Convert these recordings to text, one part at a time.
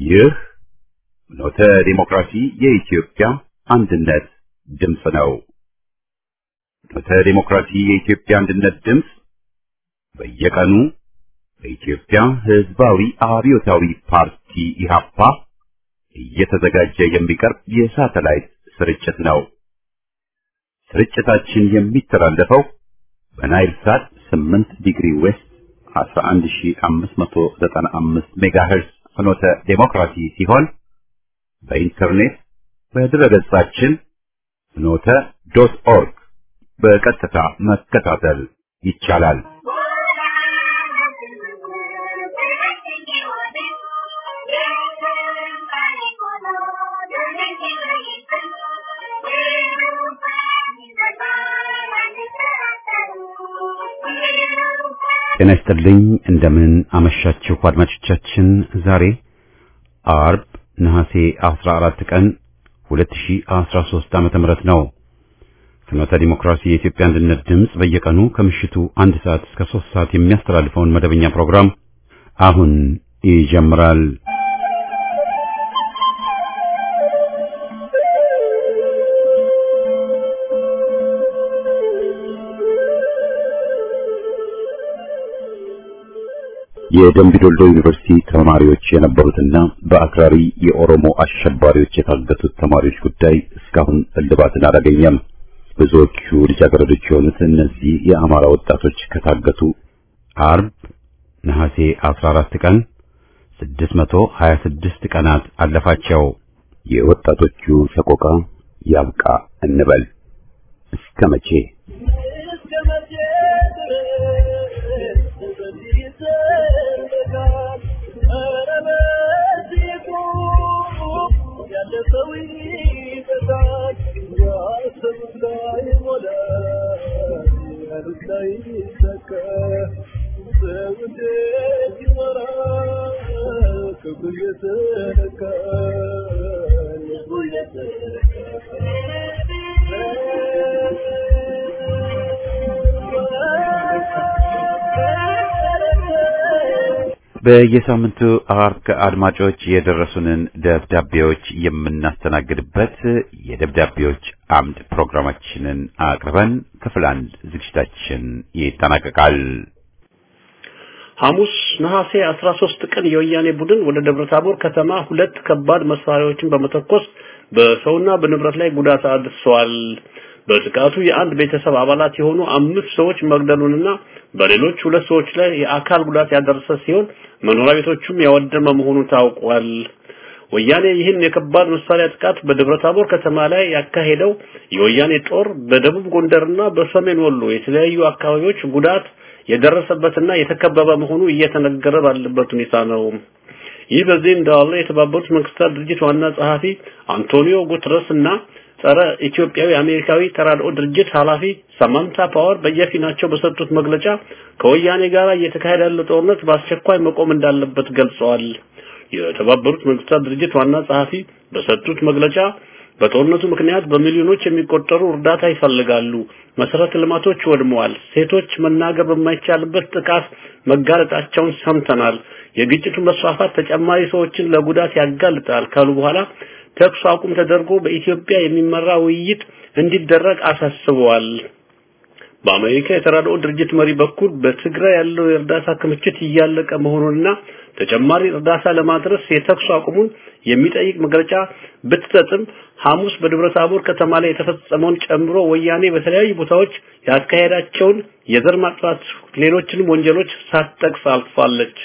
ይህ ኖተ ዲሞክራሲ የኢትዮጵያ አንድነት ድምፅ ነው። ኖተ ዲሞክራሲ የኢትዮጵያ አንድነት ድምፅ በየቀኑ በኢትዮጵያ ሕዝባዊ አብዮታዊ ፓርቲ ኢህአፓ እየተዘጋጀ የሚቀርብ የሳተላይት ስርጭት ነው። ስርጭታችን የሚተላለፈው በናይል ሳት 8 ዲግሪ ዌስት 11595 ሜጋሄርዝ ፍኖተ ዴሞክራሲ ሲሆን በኢንተርኔት በድረገጻችን ፍኖተ ዶት ኦርግ በቀጥታ መከታተል ይቻላል። ጤና ይስጥልኝ። እንደምን አመሻችሁ አድማጮቻችን። ዛሬ አርብ ነሐሴ 14 ቀን 2013 ዓመተ ምህረት ነው። ፍኖተ ዲሞክራሲ የኢትዮጵያ አንድነት ድምፅ በየቀኑ ከምሽቱ አንድ ሰዓት እስከ 3 ሰዓት የሚያስተላልፈውን መደበኛ ፕሮግራም አሁን ይጀምራል። የደምቢዶሎ ዩኒቨርሲቲ ተማሪዎች የነበሩትና በአክራሪ የኦሮሞ አሸባሪዎች የታገቱት ተማሪዎች ጉዳይ እስካሁን እልባትን አላገኘም። ብዙዎቹ ልጃገረዶች የሆኑት እነዚህ የአማራ ወጣቶች ከታገቱ አርብ ነሐሴ 14 ቀን 626 ቀናት አለፋቸው። የወጣቶቹ ሰቆቃ ያብቃ እንበል እስከ መቼ? በየሳምንቱ አርብ አድማጮች የደረሱንን ደብዳቤዎች የምናስተናግድበት የደብዳቤዎች አምድ ፕሮግራማችንን አቅርበን ክፍል አንድ ዝግጅታችን ይጠናቀቃል። ሐሙስ ነሐሴ 13 ቀን የወያኔ ቡድን ወደ ደብረታቦር ከተማ ሁለት ከባድ መሳሪያዎችን በመተኮስ በሰውና በንብረት ላይ ጉዳት አድርሰዋል። በጥቃቱ የአንድ ቤተሰብ አባላት የሆኑ አምስት ሰዎች መግደሉንና በሌሎች ሁለት ሰዎች ላይ የአካል ጉዳት ያደረሰ ሲሆን መኖሪያ ቤቶቹም ያወደመ መሆኑ ታውቋል። ወያኔ ይህን የከባድ መሳሪያ ጥቃት በደብረታቦር ከተማ ላይ ያካሄደው የወያኔ ጦር በደቡብ ጎንደርና በሰሜን ወሎ የተለያዩ አካባቢዎች ጉዳት የደረሰበትና የተከበበ መሆኑ እየተነገረ ባለበት ሁኔታ ነው። ይህ በዚህ እንዳለ የተባበሩት መንግስታት ድርጅት ዋና ጸሐፊ አንቶኒዮ ጉተረስ እና ጸረ ኢትዮጵያዊ አሜሪካዊ ተራድኦ ድርጅት ኃላፊ ሳማንታ ፓወር በየፊናቸው በሰጡት መግለጫ ከወያኔ ጋር እየተካሄደ ያለው ጦርነት በአስቸኳይ መቆም እንዳለበት ገልጸዋል። የተባበሩት መንግስታት ድርጅት ዋና ጸሐፊ በሰጡት መግለጫ በጦርነቱ ምክንያት በሚሊዮኖች የሚቆጠሩ እርዳታ ይፈልጋሉ። መሰረተ ልማቶች ወድመዋል። ሴቶች መናገር በማይቻልበት ጥቃት መጋለጣቸውን ሰምተናል። የግጭቱ መስፋፋት ተጨማሪ ሰዎችን ለጉዳት ያጋልጣል ካሉ በኋላ ተኩስ አቁም ተደርጎ በኢትዮጵያ የሚመራ ውይይት እንዲደረግ አሳስበዋል። በአሜሪካ የተራድኦ ድርጅት መሪ በኩል በትግራይ ያለው የእርዳታ ክምችት እያለቀ መሆኑንና ተጨማሪ እርዳታ ለማድረስ የተኩስ አቁሙን የሚጠይቅ መግለጫ ብትሰጥም ሐሙስ በደብረ ታቦር ከተማ ላይ የተፈጸመውን ጨምሮ ወያኔ በተለያዩ ቦታዎች ያካሄዳቸውን የዘር ማጥፋት ሌሎችንም ወንጀሎች ሳትጠቅስ አልፋለች።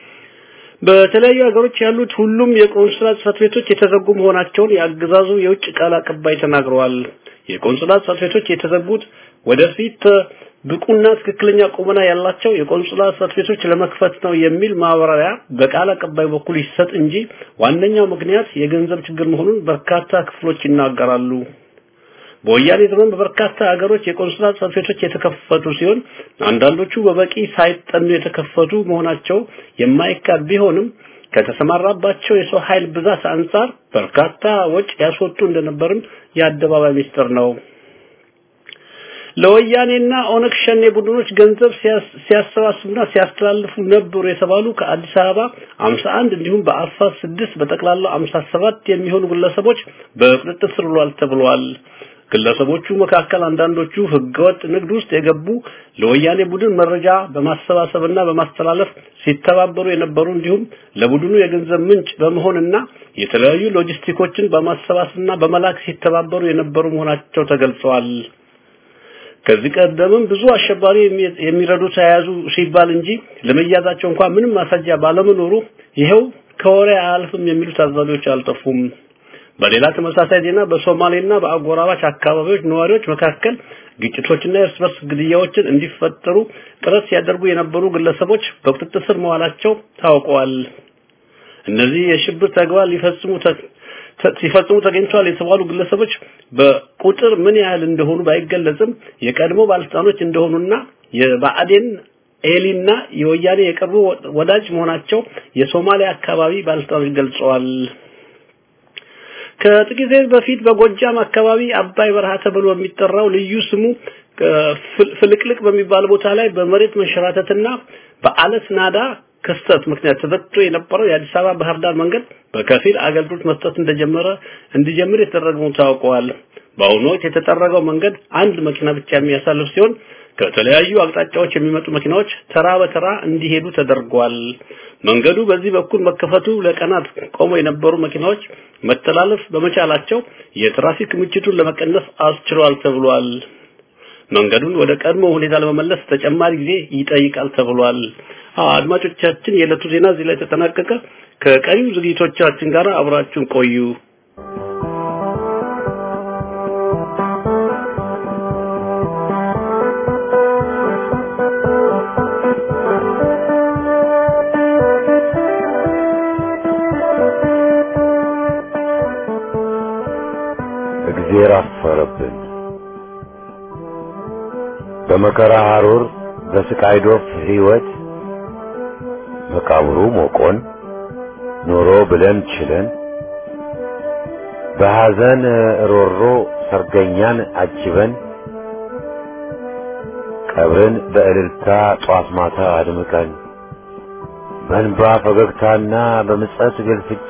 በተለያዩ ሀገሮች ያሉት ሁሉም የቆንስላ ጽሕፈት ቤቶች የተዘጉ መሆናቸውን የአገዛዙ የውጭ ቃል አቀባይ ተናግረዋል። የቆንስላ ጽሕፈት ቤቶች የተዘጉት ወደፊት ብቁና ትክክለኛ ቁመና ያላቸው የቆንስላ ጽሕፈት ቤቶች ለመክፈት ነው የሚል ማብራሪያ በቃል አቀባይ በኩል ይሰጥ እንጂ ዋነኛው ምክንያት የገንዘብ ችግር መሆኑን በርካታ ክፍሎች ይናገራሉ። በወያኔ ዘመን በበርካታ ሀገሮች የቆንስላ ጽሕፈት ቤቶች የተከፈቱ ሲሆን አንዳንዶቹ በበቂ ሳይጠኑ የተከፈቱ መሆናቸው የማይካድ ቢሆንም ከተሰማራባቸው የሰው ኃይል ብዛት አንጻር በርካታ ወጪ ያስወጡ እንደነበርም የአደባባይ ሚስጥር ነው። ለወያኔና ኦነግ ሸኔ ቡድኖች ገንዘብ ሲያሰባስቡና ሲያስተላልፉ ነበሩ የተባሉ ከአዲስ አበባ 51 እንዲሁም በአፋር 6 በጠቅላላው 57 የሚሆኑ ግለሰቦች በቁጥጥር ስር ውለዋል ተብሏል። ግለሰቦቹ መካከል አንዳንዶቹ ህገወጥ ንግድ ውስጥ የገቡ ለወያኔ ቡድን መረጃ በማሰባሰብና በማስተላለፍ ሲተባበሩ የነበሩ እንዲሁም ለቡድኑ የገንዘብ ምንጭ በመሆንና የተለያዩ ሎጂስቲኮችን በማሰባሰብና በመላክ ሲተባበሩ የነበሩ መሆናቸው ተገልጸዋል። ከዚህ ቀደምም ብዙ አሸባሪ የሚረዱ ተያያዙ ሲባል እንጂ ለመያዛቸው እንኳን ምንም ማስረጃ ባለመኖሩ ይኸው ከወሬ አያልፍም የሚሉ ታዛቢዎች አልጠፉም። በሌላ ተመሳሳይ ዜና በሶማሌና በአጎራባች አካባቢዎች ነዋሪዎች መካከል ግጭቶችና የእርስ በርስ ግድያዎችን እንዲፈጠሩ ጥረት ሲያደርጉ የነበሩ ግለሰቦች በቁጥጥር ስር መዋላቸው ታውቀዋል። እነዚህ የሽብር ተግባር ሊፈጽሙ ሲፈጽሙ ተገኝተዋል የተባሉ ግለሰቦች በቁጥር ምን ያህል እንደሆኑ ባይገለጽም የቀድሞ ባለስልጣኖች እንደሆኑና የባዕዴን ኤሊና የወያኔ የቅርቡ ወዳጅ መሆናቸው የሶማሊያ አካባቢ ባለስልጣኖች ገልጸዋል። ከጥቂት በፊት በጎጃም አካባቢ አባይ በረሃ ተብሎ የሚጠራው ልዩ ስሙ ፍልቅልቅ በሚባል ቦታ ላይ በመሬት መንሸራተትና በአለት ናዳ ክስተት ምክንያት ተዘግቶ የነበረው የአዲስ አበባ ባህር ዳር መንገድ በከፊል አገልግሎት መስጠት እንደጀመረ እንዲጀምር የተደረገው ታውቀዋል። በአሁኑ ወቅት የተጠረገው መንገድ አንድ መኪና ብቻ የሚያሳልፍ ሲሆን ከተለያዩ አቅጣጫዎች የሚመጡ መኪናዎች ተራ በተራ እንዲሄዱ ተደርጓል። መንገዱ በዚህ በኩል መከፈቱ ለቀናት ቆመው የነበሩ መኪናዎች መተላለፍ በመቻላቸው የትራፊክ ምችቱን ለመቀነስ አስችሏል ተብሏል። መንገዱን ወደ ቀድሞ ሁኔታ ለመመለስ ተጨማሪ ጊዜ ይጠይቃል ተብሏል። አድማጮቻችን፣ የዕለቱ ዜና እዚህ ላይ ተጠናቀቀ። ከቀሪው ዝግጅቶቻችን ጋር አብራችሁን ቆዩ። እግዜር አፈረብን። በመከራ ሐሩር በስቃይ ዶፍ ሕይወት መቃብሩ ሞቆን ኖሮ ብለን ችለን በሐዘን ሮሮ ሰርገኛን አጅበን ቀብርን በእልልታ ጧት ማታ አድምቀን በእንባ ፈገግታና በምጸት ግልፍጫ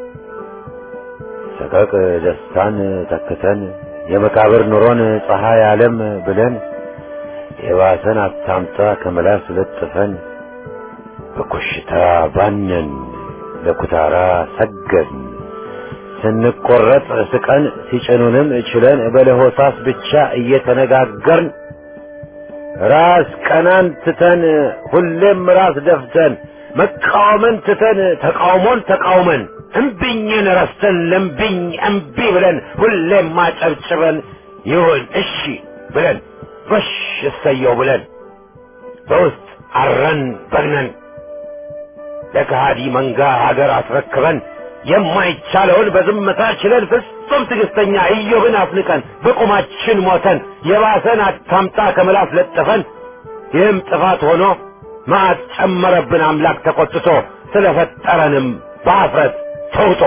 ሰቀቅ ደስታን ተክተን የመቃብር ኑሮን ፀሐይ ዓለም ብለን የባሰን አታምጣ ከመላስ ለጥፈን በኮሽታ ባነን ለኩታራ ሰገድን ስንቆረጥ ስቀን ሲጭኑንም ችለን በለሆሳስ ብቻ እየተነጋገርን ራስ ቀናን ትተን ሁሌም ራስ ደፍተን መቃወምን ትተን ተቃውሞን ተቃውመን እምቢኝን ረስተን ለምቢኝ እምቢ ብለን ሁሌም ማጨብጭበን ይሁን እሺ ብለን ጎሽ እሰየው ብለን በውስጥ አረን በግነን ለከሃዲ መንጋ ሀገር አስረክበን የማይቻለውን በዝምታ ችለን ፍጹም ትዕግስተኛ ኢዮብን አፍንቀን በቁማችን ሞተን የባሰን አታምጣ ከምላስ ለጥፈን ይህም ጥፋት ሆኖ መዓት ጨመረብን አምላክ ተቆጥቶ ስለፈጠረንም በአፍረት ተውጦ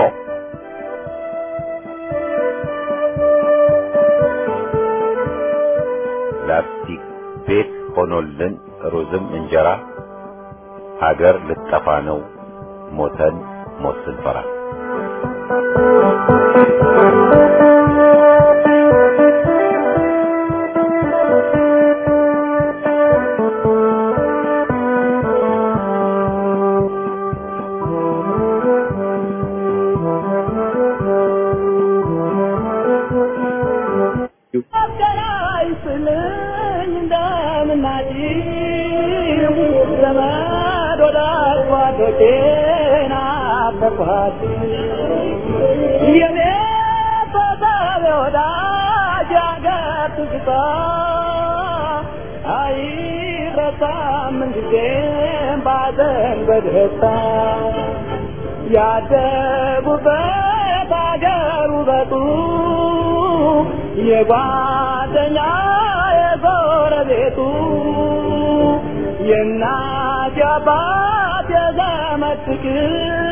ላስቲክ ቤት ሆኖልን ሩዝም እንጀራ ሀገር ልጠፋ ነው ሞተን ሞት ስንፈራ ያደጉበት አገር ውበቱ የጓደኛ የጎረቤቱ የእናት የአባት የዘመድ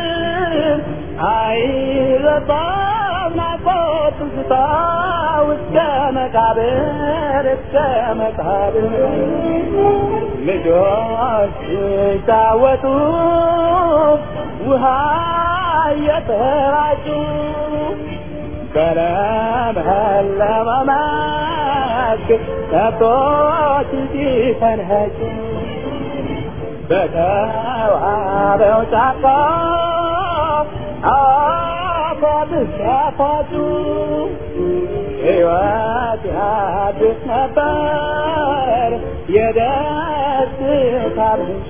ፍቅር አይረሳም ናፍቆት ትዝታ ውስጥ እስከ መቃብር እስከ መቃብር ልጆች ሲጫወቱ ውሃ እየተራጩ በለመለመ መስክ ከብቶች ሲፈንኸጩ በተዋበው ጫካ አፏብስ ያፏጩ ሕይወት ያድስ ነበር የደስታ ምንጭ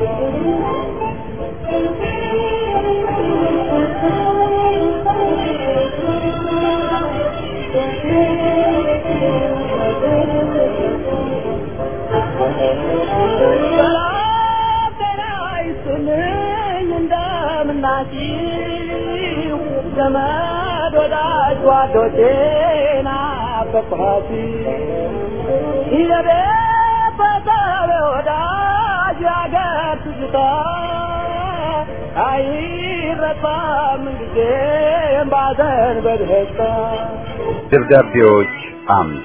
እንደምናችሁ ዘመድ ወዳጅ ጓዶቼ ናፈቅኋት ይለቤት በሰብ ወዳጅ ያገር ትዝታ አይረሳም ጊዜም ባዘን በደስታ ደብዳቤዎች አምድ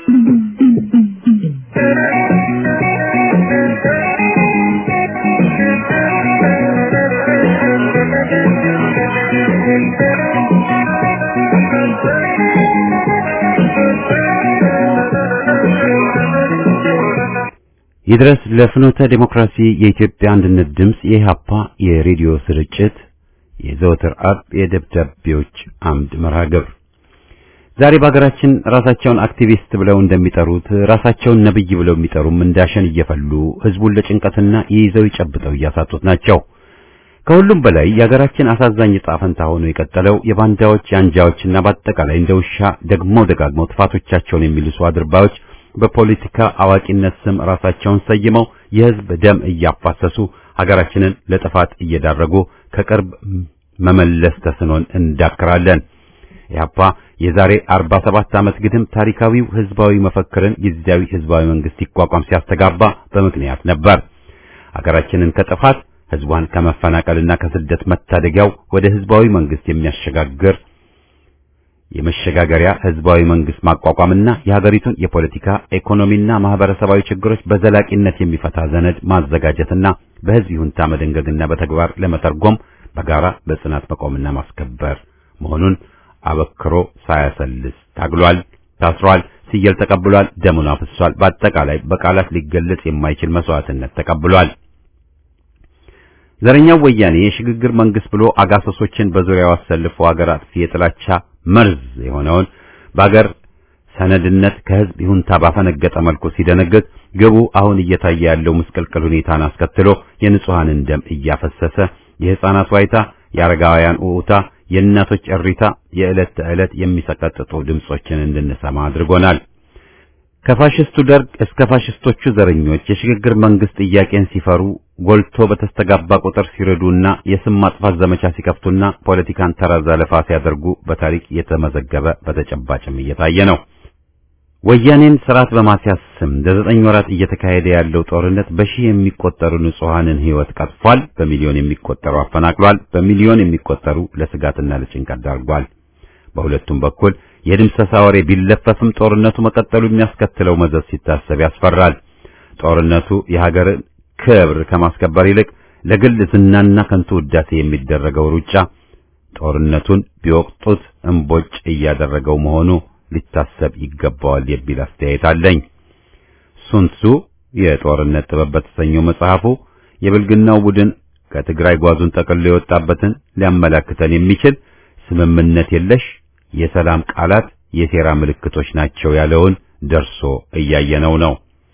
ይድረስ ለፍኖተ ዴሞክራሲ የኢትዮጵያ አንድነት ድምፅ የኢህአፓ የሬዲዮ ስርጭት የዘወትር አርብ የደብዳቤዎች አምድ መርሃ ግብር ዛሬ በሀገራችን ራሳቸውን አክቲቪስት ብለው እንደሚጠሩት ራሳቸውን ነብይ ብለው የሚጠሩም እንዳሸን እየፈሉ ህዝቡን ለጭንቀትና ይይዘው ይጨብጠው እያሳጡት ናቸው። ከሁሉም በላይ የሀገራችን አሳዛኝ ዕጣ ፈንታ ሆኖ የቀጠለው የባንዳዎች የአንጃዎችና በአጠቃላይ እንደ ውሻ ደግሞ ደጋግመው ጥፋቶቻቸውን የሚልሱ አድርባዮች በፖለቲካ አዋቂነት ስም ራሳቸውን ሰይመው የህዝብ ደም እያፋሰሱ ሀገራችንን ለጥፋት እየዳረጉ ከቅርብ መመለስ ተስኖን እንዳክራለን። ኢህአፓ የዛሬ 47 ዓመት ግድም ታሪካዊው ህዝባዊ መፈክርን ጊዜያዊ ህዝባዊ መንግስት ይቋቋም ሲያስተጋባ በምክንያት ነበር። ሀገራችንን ከጥፋት ህዝቧን ከመፈናቀልና ከስደት መታደጊያው ወደ ህዝባዊ መንግስት የሚያሸጋግር የመሸጋገሪያ ህዝባዊ መንግስት ማቋቋምና የሀገሪቱን የፖለቲካ ኢኮኖሚና ማህበረሰባዊ ችግሮች በዘላቂነት የሚፈታ ሰነድ ማዘጋጀትና በህዝብ ይሁንታ መደንገግና በተግባር ለመተርጎም በጋራ በጽናት መቆምና ማስከበር መሆኑን አበክሮ ሳያሰልስ ታግሏል፣ ታስሯል፣ ሲየል ተቀብሏል፣ ደሙን አፍሷል። በአጠቃላይ በቃላት ሊገለጽ የማይችል መስዋዕትነት ተቀብሏል። ዘረኛው ወያኔ የሽግግር መንግስት ብሎ አጋሰሶችን በዙሪያው አሰልፎ ሀገር አጥፊ የጥላቻ መርዝ የሆነውን በአገር ሰነድነት ከህዝብ ይሁንታ ባፈነገጠ መልኩ ሲደነግግ ግቡ አሁን እየታየ ያለው ምስቅልቅል ሁኔታን አስከትሎ የንጹሐንን ደም እያፈሰሰ የህፃናት ዋይታ፣ የአረጋውያን ኡኡታ፣ የእናቶች እሪታ የዕለት ተዕለት የሚሰቀጥጡ ድምጾችን እንድንሰማ አድርጎናል። ከፋሽስቱ ደርግ እስከ ፋሽስቶቹ ዘረኞች የሽግግር መንግስት ጥያቄን ሲፈሩ ጎልቶ በተስተጋባ ቁጥር ሲረዱና የስም ማጥፋት ዘመቻ ሲከፍቱና ፖለቲካን ተራ ዘለፋ ሲያደርጉ በታሪክ የተመዘገበ በተጨባጭም እየታየ ነው። ወያኔን ስርዓት በማስያዝ ስም ለዘጠኝ ወራት እየተካሄደ ያለው ጦርነት በሺህ የሚቆጠሩ ንጹሐንን ህይወት ቀጥፏል። በሚሊዮን የሚቆጠሩ አፈናቅሏል። በሚሊዮን የሚቆጠሩ ለስጋትና ለጭንቀት ዳርጓል። በሁለቱም በኩል የድምሰሳ ወሬ ቢለፈፍም ጦርነቱ መቀጠሉ የሚያስከትለው መዘዝ ሲታሰብ ያስፈራል። ጦርነቱ የሀገርን ክብር ከማስከበር ይልቅ ለግል ዝናና ከንቱ ውዳሴ የሚደረገው ሩጫ ጦርነቱን ቢወቅጡት እምቦጭ እያደረገው መሆኑ ሊታሰብ ይገባዋል የሚል አስተያየት አለኝ። ሱንሱ የጦርነት ጥበብ በተሰኘው መጽሐፉ የብልግናው ቡድን ከትግራይ ጓዙን ጠቅልሎ የወጣበትን ሊያመላክተን የሚችል ስምምነት የለሽ የሰላም ቃላት የሴራ ምልክቶች ናቸው ያለውን ደርሶ እያየነው ነው።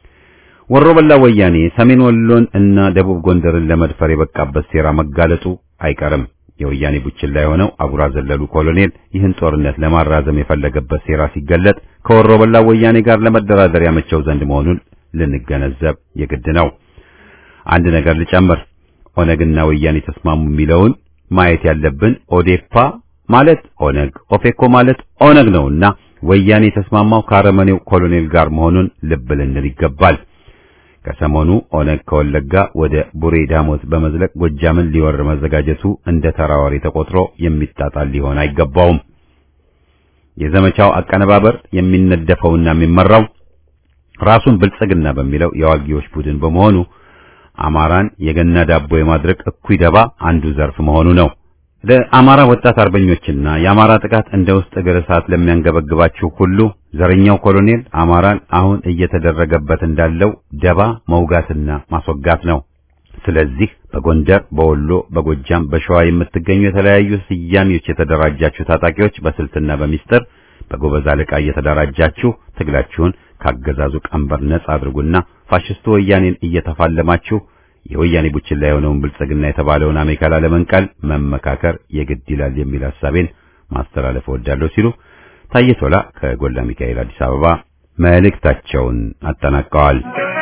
ወሮ በላ ወያኔ ሰሜን ወሎን እና ደቡብ ጎንደርን ለመድፈር የበቃበት ሴራ መጋለጡ አይቀርም። የወያኔ ቡችላ የሆነው አጉራ ዘለሉ ኮሎኔል ይህን ጦርነት ለማራዘም የፈለገበት ሴራ ሲገለጥ ከወሮ በላ ወያኔ ጋር ለመደራደር ያመቸው ዘንድ መሆኑን ልንገነዘብ የግድ ነው። አንድ ነገር ልጨምር። ኦነግና ወያኔ ተስማሙ የሚለውን ማየት ያለብን ኦዴፓ ማለት ኦነግ፣ ኦፌኮ ማለት ኦነግ ነውና ወያኔ የተስማማው ከአረመኔው ኮሎኔል ጋር መሆኑን ልብ ልንል ይገባል። ከሰሞኑ ኦነግ ከወለጋ ወደ ቡሬ ዳሞት በመዝለቅ ጎጃምን ሊወር መዘጋጀቱ እንደ ተራ ወሬ ተቆጥሮ የሚጣጣል ሊሆን አይገባውም። የዘመቻው አቀነባበር የሚነደፈውና የሚመራው ራሱን ብልጽግና በሚለው የዋጊዎች ቡድን በመሆኑ አማራን የገና ዳቦ የማድረግ እኩይ ደባ አንዱ ዘርፍ መሆኑ ነው። ለአማራ ወጣት አርበኞችና የአማራ ጥቃት እንደ ውስጥ እግር እሳት ለሚያንገበግባችሁ ሁሉ ዘረኛው ኮሎኔል አማራን አሁን እየተደረገበት እንዳለው ደባ መውጋትና ማስወጋት ነው። ስለዚህ በጎንደር፣ በወሎ፣ በጎጃም፣ በሸዋ የምትገኙ የተለያዩ ስያሜዎች የተደራጃችሁ ታጣቂዎች በስልትና በሚስጥር በጎበዝ አለቃ እየተደራጃችሁ ትግላችሁን ካገዛዙ ቀንበር ነጻ አድርጉና ፋሽስቱ ወያኔን እየተፋለማችሁ የወያኔ ቡችላ የሆነውን ብልጽግና የተባለውን አሜከላ ለመንቀል መመካከር የግድ ይላል የሚል ሐሳቤን ማስተላለፍ እወዳለሁ ሲሉ ታዬ ቶላ ከጎላ ሚካኤል አዲስ አበባ መልእክታቸውን አጠናቀዋል።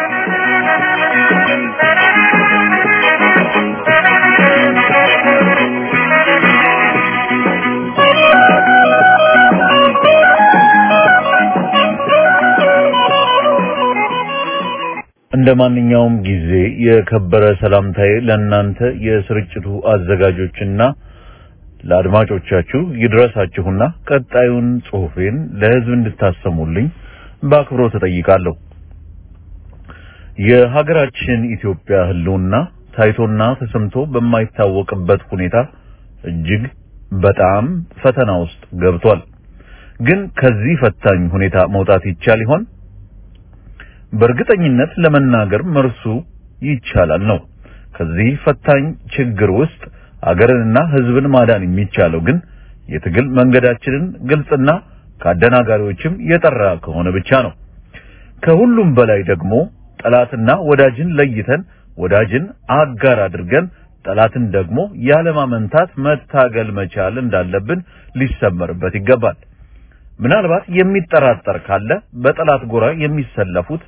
እንደ ማንኛውም ጊዜ የከበረ ሰላምታዬ ለእናንተ የስርጭቱ አዘጋጆችና ለአድማጮቻችሁ ይድረሳችሁና ቀጣዩን ጽሑፌን ለሕዝብ እንድታሰሙልኝ በአክብሮት እጠይቃለሁ። የሀገራችን ኢትዮጵያ ሕልውና ታይቶና ተሰምቶ በማይታወቅበት ሁኔታ እጅግ በጣም ፈተና ውስጥ ገብቷል። ግን ከዚህ ፈታኝ ሁኔታ መውጣት ይቻል ይሆን? በእርግጠኝነት ለመናገር መርሱ ይቻላል ነው። ከዚህ ፈታኝ ችግር ውስጥ አገርንና ሕዝብን ማዳን የሚቻለው ግን የትግል መንገዳችንን ግልጽና ከአደናጋሪዎችም የጠራ ከሆነ ብቻ ነው። ከሁሉም በላይ ደግሞ ጠላትና ወዳጅን ለይተን ወዳጅን አጋር አድርገን ጠላትን ደግሞ ያለማመንታት መታገል መቻል እንዳለብን ሊሰመርበት ይገባል። ምናልባት የሚጠራጠር ካለ በጠላት ጎራ የሚሰለፉት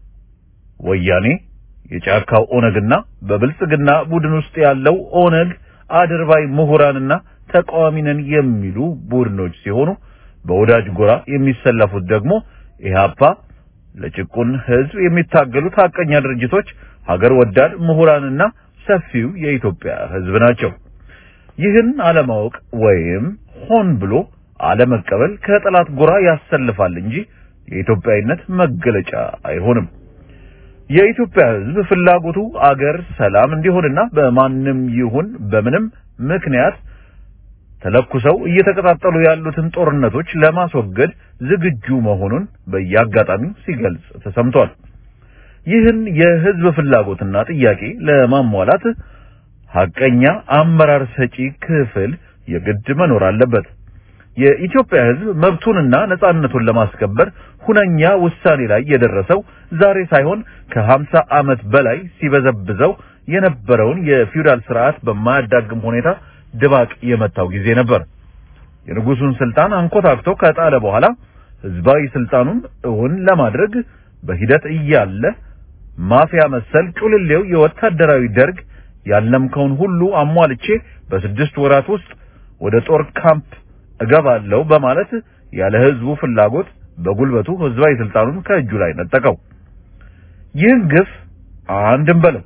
ወያኔ፣ የጫካው ኦነግና በብልጽግና ቡድን ውስጥ ያለው ኦነግ አድርባይ ምሁራንና ተቃዋሚ ነን የሚሉ ቡድኖች ሲሆኑ በወዳጅ ጎራ የሚሰለፉት ደግሞ ኢህአፓ፣ ለጭቁን ህዝብ የሚታገሉት ሀቀኛ ድርጅቶች፣ ሀገር ወዳድ ምሁራንና ሰፊው የኢትዮጵያ ህዝብ ናቸው። ይህን አለማወቅ ወይም ሆን ብሎ አለመቀበል ከጠላት ጎራ ያሰልፋል እንጂ የኢትዮጵያዊነት መገለጫ አይሆንም። የኢትዮጵያ ህዝብ ፍላጎቱ አገር ሰላም እንዲሆንና በማንም ይሁን በምንም ምክንያት ተለኩሰው እየተቀጣጠሉ ያሉትን ጦርነቶች ለማስወገድ ዝግጁ መሆኑን በየአጋጣሚው ሲገልጽ ተሰምቷል። ይህን የህዝብ ፍላጎትና ጥያቄ ለማሟላት ሐቀኛ አመራር ሰጪ ክፍል የግድ መኖር አለበት። የኢትዮጵያ ህዝብ መብቱንና ነጻነቱን ለማስከበር ሁነኛ ውሳኔ ላይ የደረሰው ዛሬ ሳይሆን ከሀምሳ ዓመት በላይ ሲበዘብዘው የነበረውን የፊውዳል ስርዓት በማያዳግም ሁኔታ ድባቅ የመታው ጊዜ ነበር። የንጉሱን ስልጣን አንኮታክቶ ከጣለ በኋላ ህዝባዊ ስልጣኑን እውን ለማድረግ በሂደት እያለ ማፊያ መሰል ጩልሌው የወታደራዊ ደርግ ያለምከውን ሁሉ አሟልቼ በስድስት ወራት ውስጥ ወደ ጦር ካምፕ እገባለሁ በማለት ያለ ህዝቡ ፍላጎት በጉልበቱ ህዝባዊ ስልጣኑን ከእጁ ላይ ነጠቀው። ይህን ግፍ አንድም በለው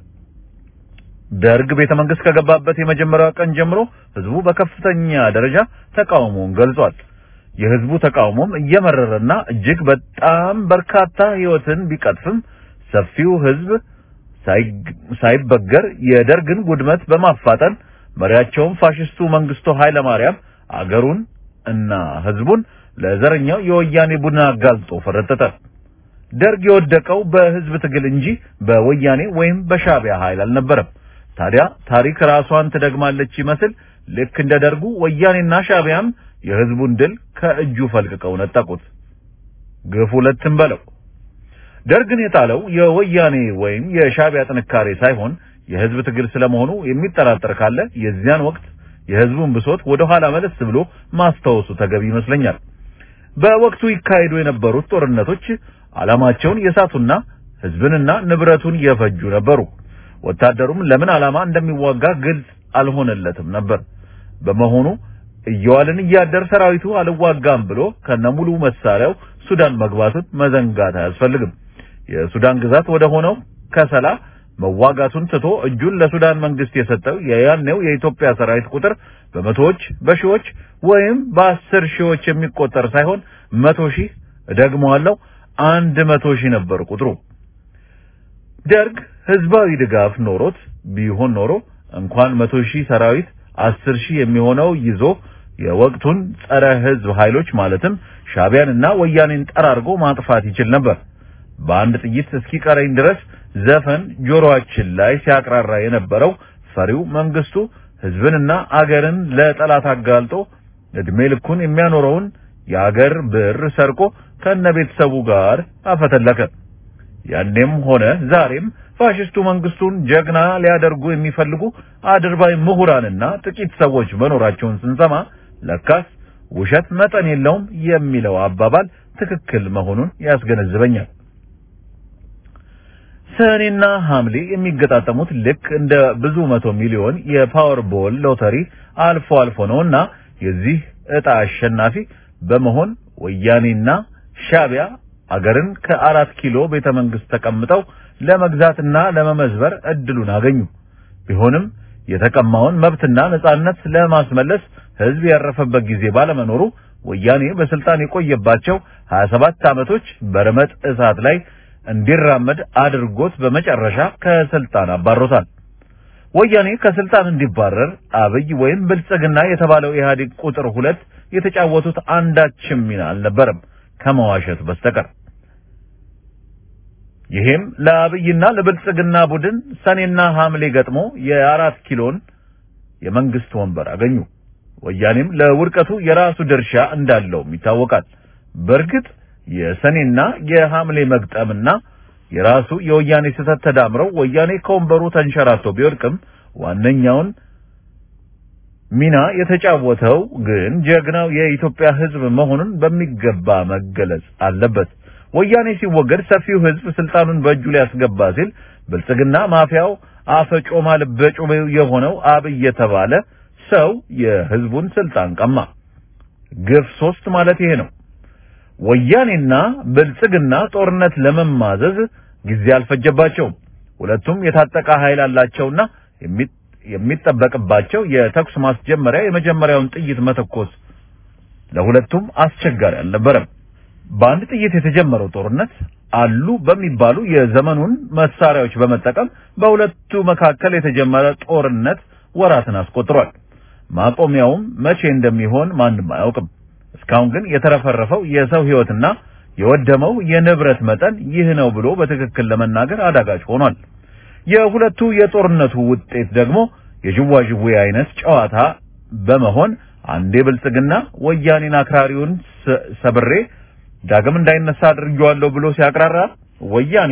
ደርግ ቤተ መንግስት ከገባበት የመጀመሪያው ቀን ጀምሮ ህዝቡ በከፍተኛ ደረጃ ተቃውሞውን ገልጿል። የህዝቡ ተቃውሞም እየመረረና እጅግ በጣም በርካታ ህይወትን ቢቀጥፍም ሰፊው ህዝብ ሳይበገር የደርግን ውድመት በማፋጠን መሪያቸውን ፋሽስቱ መንግስቱ ኃይለ ማርያም አገሩን እና ህዝቡን ለዘረኛው የወያኔ ቡድን አጋልጦ ፈረጠጠ። ደርግ የወደቀው በህዝብ ትግል እንጂ በወያኔ ወይም በሻቢያ ኃይል አልነበረም። ታዲያ ታሪክ ራሷን ትደግማለች ይመስል ልክ እንደ ደርጉ ወያኔና ሻቢያም የህዝቡን ድል ከእጁ ፈልቅቀው ነጠቁት። ግፍ ሁለትም በለው። ደርግን የጣለው የወያኔ ወይም የሻቢያ ጥንካሬ ሳይሆን የህዝብ ትግል ስለመሆኑ የሚጠራጠር ካለ የዚያን ወቅት የህዝቡን ብሶት ወደ ኋላ መለስ ብሎ ማስታወሱ ተገቢ ይመስለኛል። በወቅቱ ይካሄዱ የነበሩት ጦርነቶች ዓላማቸውን የሳቱና ህዝብንና ንብረቱን የፈጁ ነበሩ። ወታደሩም ለምን ዓላማ እንደሚዋጋ ግልጽ አልሆነለትም ነበር። በመሆኑ እየዋልን እያደር ሰራዊቱ አልዋጋም ብሎ ከነሙሉ መሳሪያው ሱዳን መግባቱን መዘንጋት አያስፈልግም። የሱዳን ግዛት ወደ ሆነው ከሰላ መዋጋቱን ትቶ እጁን ለሱዳን መንግስት የሰጠው የያኔው የኢትዮጵያ ሰራዊት ቁጥር በመቶዎች በሺዎች ወይም በአስር ሺዎች የሚቆጠር ሳይሆን መቶ ሺህ እደግመዋለሁ አንድ መቶ ሺህ ነበር ቁጥሩ። ደርግ ህዝባዊ ድጋፍ ኖሮት ቢሆን ኖሮ እንኳን መቶ ሺህ ሰራዊት አስር ሺህ የሚሆነው ይዞ የወቅቱን ጸረ ህዝብ ኃይሎች ማለትም ሻቢያንና ወያኔን ጠራርጎ ማጥፋት ይችል ነበር። በአንድ ጥይት እስኪቀረኝ ድረስ ዘፈን ጆሮአችን ላይ ሲያቅራራ የነበረው ፈሪው መንግስቱ ህዝብንና አገርን ለጠላት አጋልጦ እድሜ ልኩን የሚያኖረውን የአገር ብር ሰርቆ ከነ ቤተሰቡ ጋር አፈተለከ። ያኔም ሆነ ዛሬም ፋሽስቱ መንግስቱን ጀግና ሊያደርጉ የሚፈልጉ አድርባይ ምሁራንና ጥቂት ሰዎች መኖራቸውን ስንሰማ ለካስ ውሸት መጠን የለውም የሚለው አባባል ትክክል መሆኑን ያስገነዝበኛል። ሰኔና ሐምሌ የሚገጣጠሙት ልክ እንደ ብዙ መቶ ሚሊዮን የፓወር ቦል ሎተሪ አልፎ አልፎ ነውና የዚህ ዕጣ አሸናፊ በመሆን ወያኔና ሻቢያ አገርን ከአራት ኪሎ ቤተ መንግስት ተቀምጠው ለመግዛትና ለመመዝበር እድሉን አገኙ። ቢሆንም የተቀማውን መብትና ነጻነት ለማስመለስ ህዝብ ያረፈበት ጊዜ ባለመኖሩ ወያኔ በስልጣን የቆየባቸው 27 ዓመቶች በረመጥ እሳት ላይ እንዲራመድ አድርጎት በመጨረሻ ከስልጣን አባሮታል። ወያኔ ከስልጣን እንዲባረር አብይ ወይም ብልጽግና የተባለው ኢህአዴግ ቁጥር ሁለት የተጫወቱት አንዳችም ሚና አልነበረም ከመዋሸት በስተቀር። ይሄም ለአብይና ለብልጽግና ቡድን ሰኔና ሐምሌ ገጥሞ የአራት ኪሎን የመንግስት ወንበር አገኙ። ወያኔም ለውድቀቱ የራሱ ድርሻ እንዳለውም ይታወቃል። በእርግጥ የሰኔና የሐምሌ መግጠምና የራሱ የወያኔ ስህተት ተዳምረው ወያኔ ከወንበሩ ተንሸራቶ ቢወድቅም ዋነኛውን ሚና የተጫወተው ግን ጀግናው የኢትዮጵያ ሕዝብ መሆኑን በሚገባ መገለጽ አለበት። ወያኔ ሲወገድ ሰፊው ሕዝብ ስልጣኑን በእጁ ሊያስገባ ሲል ብልጽግና ማፊያው አፈጮማ ልበጩቤው የሆነው አብይ የተባለ ሰው የሕዝቡን ስልጣን ቀማ። ግፍ ሶስት ማለት ይሄ ነው። ወያኔና ብልጽግና ጦርነት ለመማዘዝ ጊዜ አልፈጀባቸውም። ሁለቱም የታጠቀ ኃይል አላቸውና የሚጠበቅባቸው የተኩስ ማስጀመሪያ የመጀመሪያውን ጥይት መተኮስ ለሁለቱም አስቸጋሪ አልነበረም። በአንድ ጥይት የተጀመረው ጦርነት አሉ በሚባሉ የዘመኑን መሳሪያዎች በመጠቀም በሁለቱ መካከል የተጀመረ ጦርነት ወራትን አስቆጥሯል። ማቆሚያውም መቼ እንደሚሆን ማንም አያውቅም። እስካሁን ግን የተረፈረፈው የሰው ሕይወትና የወደመው የንብረት መጠን ይህ ነው ብሎ በትክክል ለመናገር አዳጋች ሆኗል። የሁለቱ የጦርነቱ ውጤት ደግሞ የዥዋዥዌ አይነት ጨዋታ በመሆን አንዴ ብልጽግና ወያኔን አክራሪውን ሰብሬ ዳግም እንዳይነሳ አድርጌዋለሁ ብሎ ሲያቅራራ ወያኔ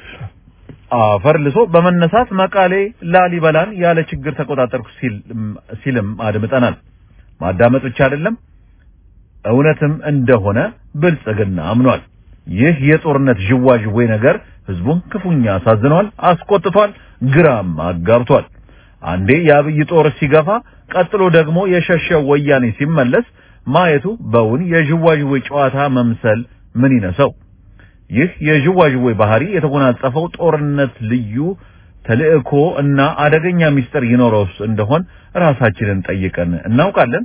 አፈር ልሶ በመነሳት መቃሌ ላሊበላን ያለ ችግር ተቆጣጠርኩ ሲልም አድምጠናል። ማዳመጥ ብቻ አይደለም እውነትም እንደሆነ ብልጽግና አምኗል። ይህ የጦርነት ዥዋዥዌ ነገር ህዝቡን ክፉኛ አሳዝኗል፣ አስቆጥቷል፣ ግራም አጋብቷል። አንዴ የአብይ ጦር ሲገፋ፣ ቀጥሎ ደግሞ የሸሸው ወያኔ ሲመለስ ማየቱ በውን የዥዋዥዌ ጨዋታ መምሰል ምን ይነሰው? ይህ የዥዋዥዌ ባህሪ የተጎናጸፈው ጦርነት ልዩ ተልእኮ እና አደገኛ ሚስጥር ይኖረውስ እንደሆን ራሳችንን ጠይቀን እናውቃለን?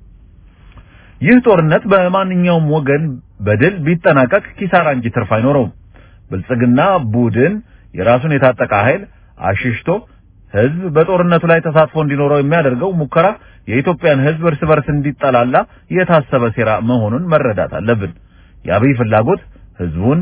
ይህ ጦርነት በማንኛውም ወገን በድል ቢጠናቀቅ ኪሳራ እንጂ ትርፍ አይኖረውም። ብልጽግና ቡድን የራሱን የታጠቀ ኃይል አሽሽቶ ህዝብ በጦርነቱ ላይ ተሳትፎ እንዲኖረው የሚያደርገው ሙከራ የኢትዮጵያን ህዝብ እርስ በርስ እንዲጠላላ የታሰበ ሴራ መሆኑን መረዳት አለብን። የአብይ ፍላጎት ህዝቡን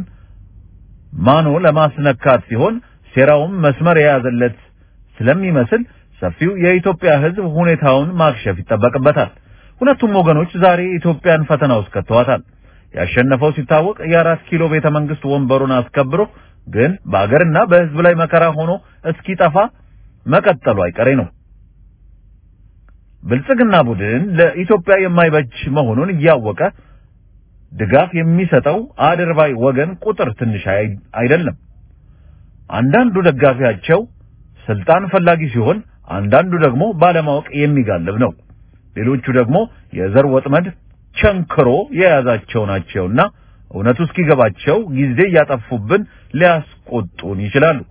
ማኖ ለማስነካት ሲሆን ሴራውም መስመር የያዘለት ስለሚመስል ሰፊው የኢትዮጵያ ህዝብ ሁኔታውን ማክሸፍ ይጠበቅበታል። ሁለቱም ወገኖች ዛሬ ኢትዮጵያን ፈተና ውስጥ ከተዋታል። ያሸነፈው ሲታወቅ የአራት ኪሎ ቤተ መንግስት ወንበሩን አስከብሮ ግን በአገርና በህዝብ ላይ መከራ ሆኖ እስኪጠፋ መቀጠሉ አይቀሬ ነው። ብልጽግና ቡድን ለኢትዮጵያ የማይበጅ መሆኑን እያወቀ ድጋፍ የሚሰጠው አድርባይ ወገን ቁጥር ትንሽ አይደለም። አንዳንዱ ደጋፊያቸው ስልጣን ፈላጊ ሲሆን፣ አንዳንዱ ደግሞ ባለማወቅ የሚጋልብ ነው። ሌሎቹ ደግሞ የዘር ወጥመድ ቸንክሮ የያዛቸው ናቸውና እውነቱ እስኪገባቸው ጊዜ እያጠፉብን ሊያስቆጡን ይችላሉ።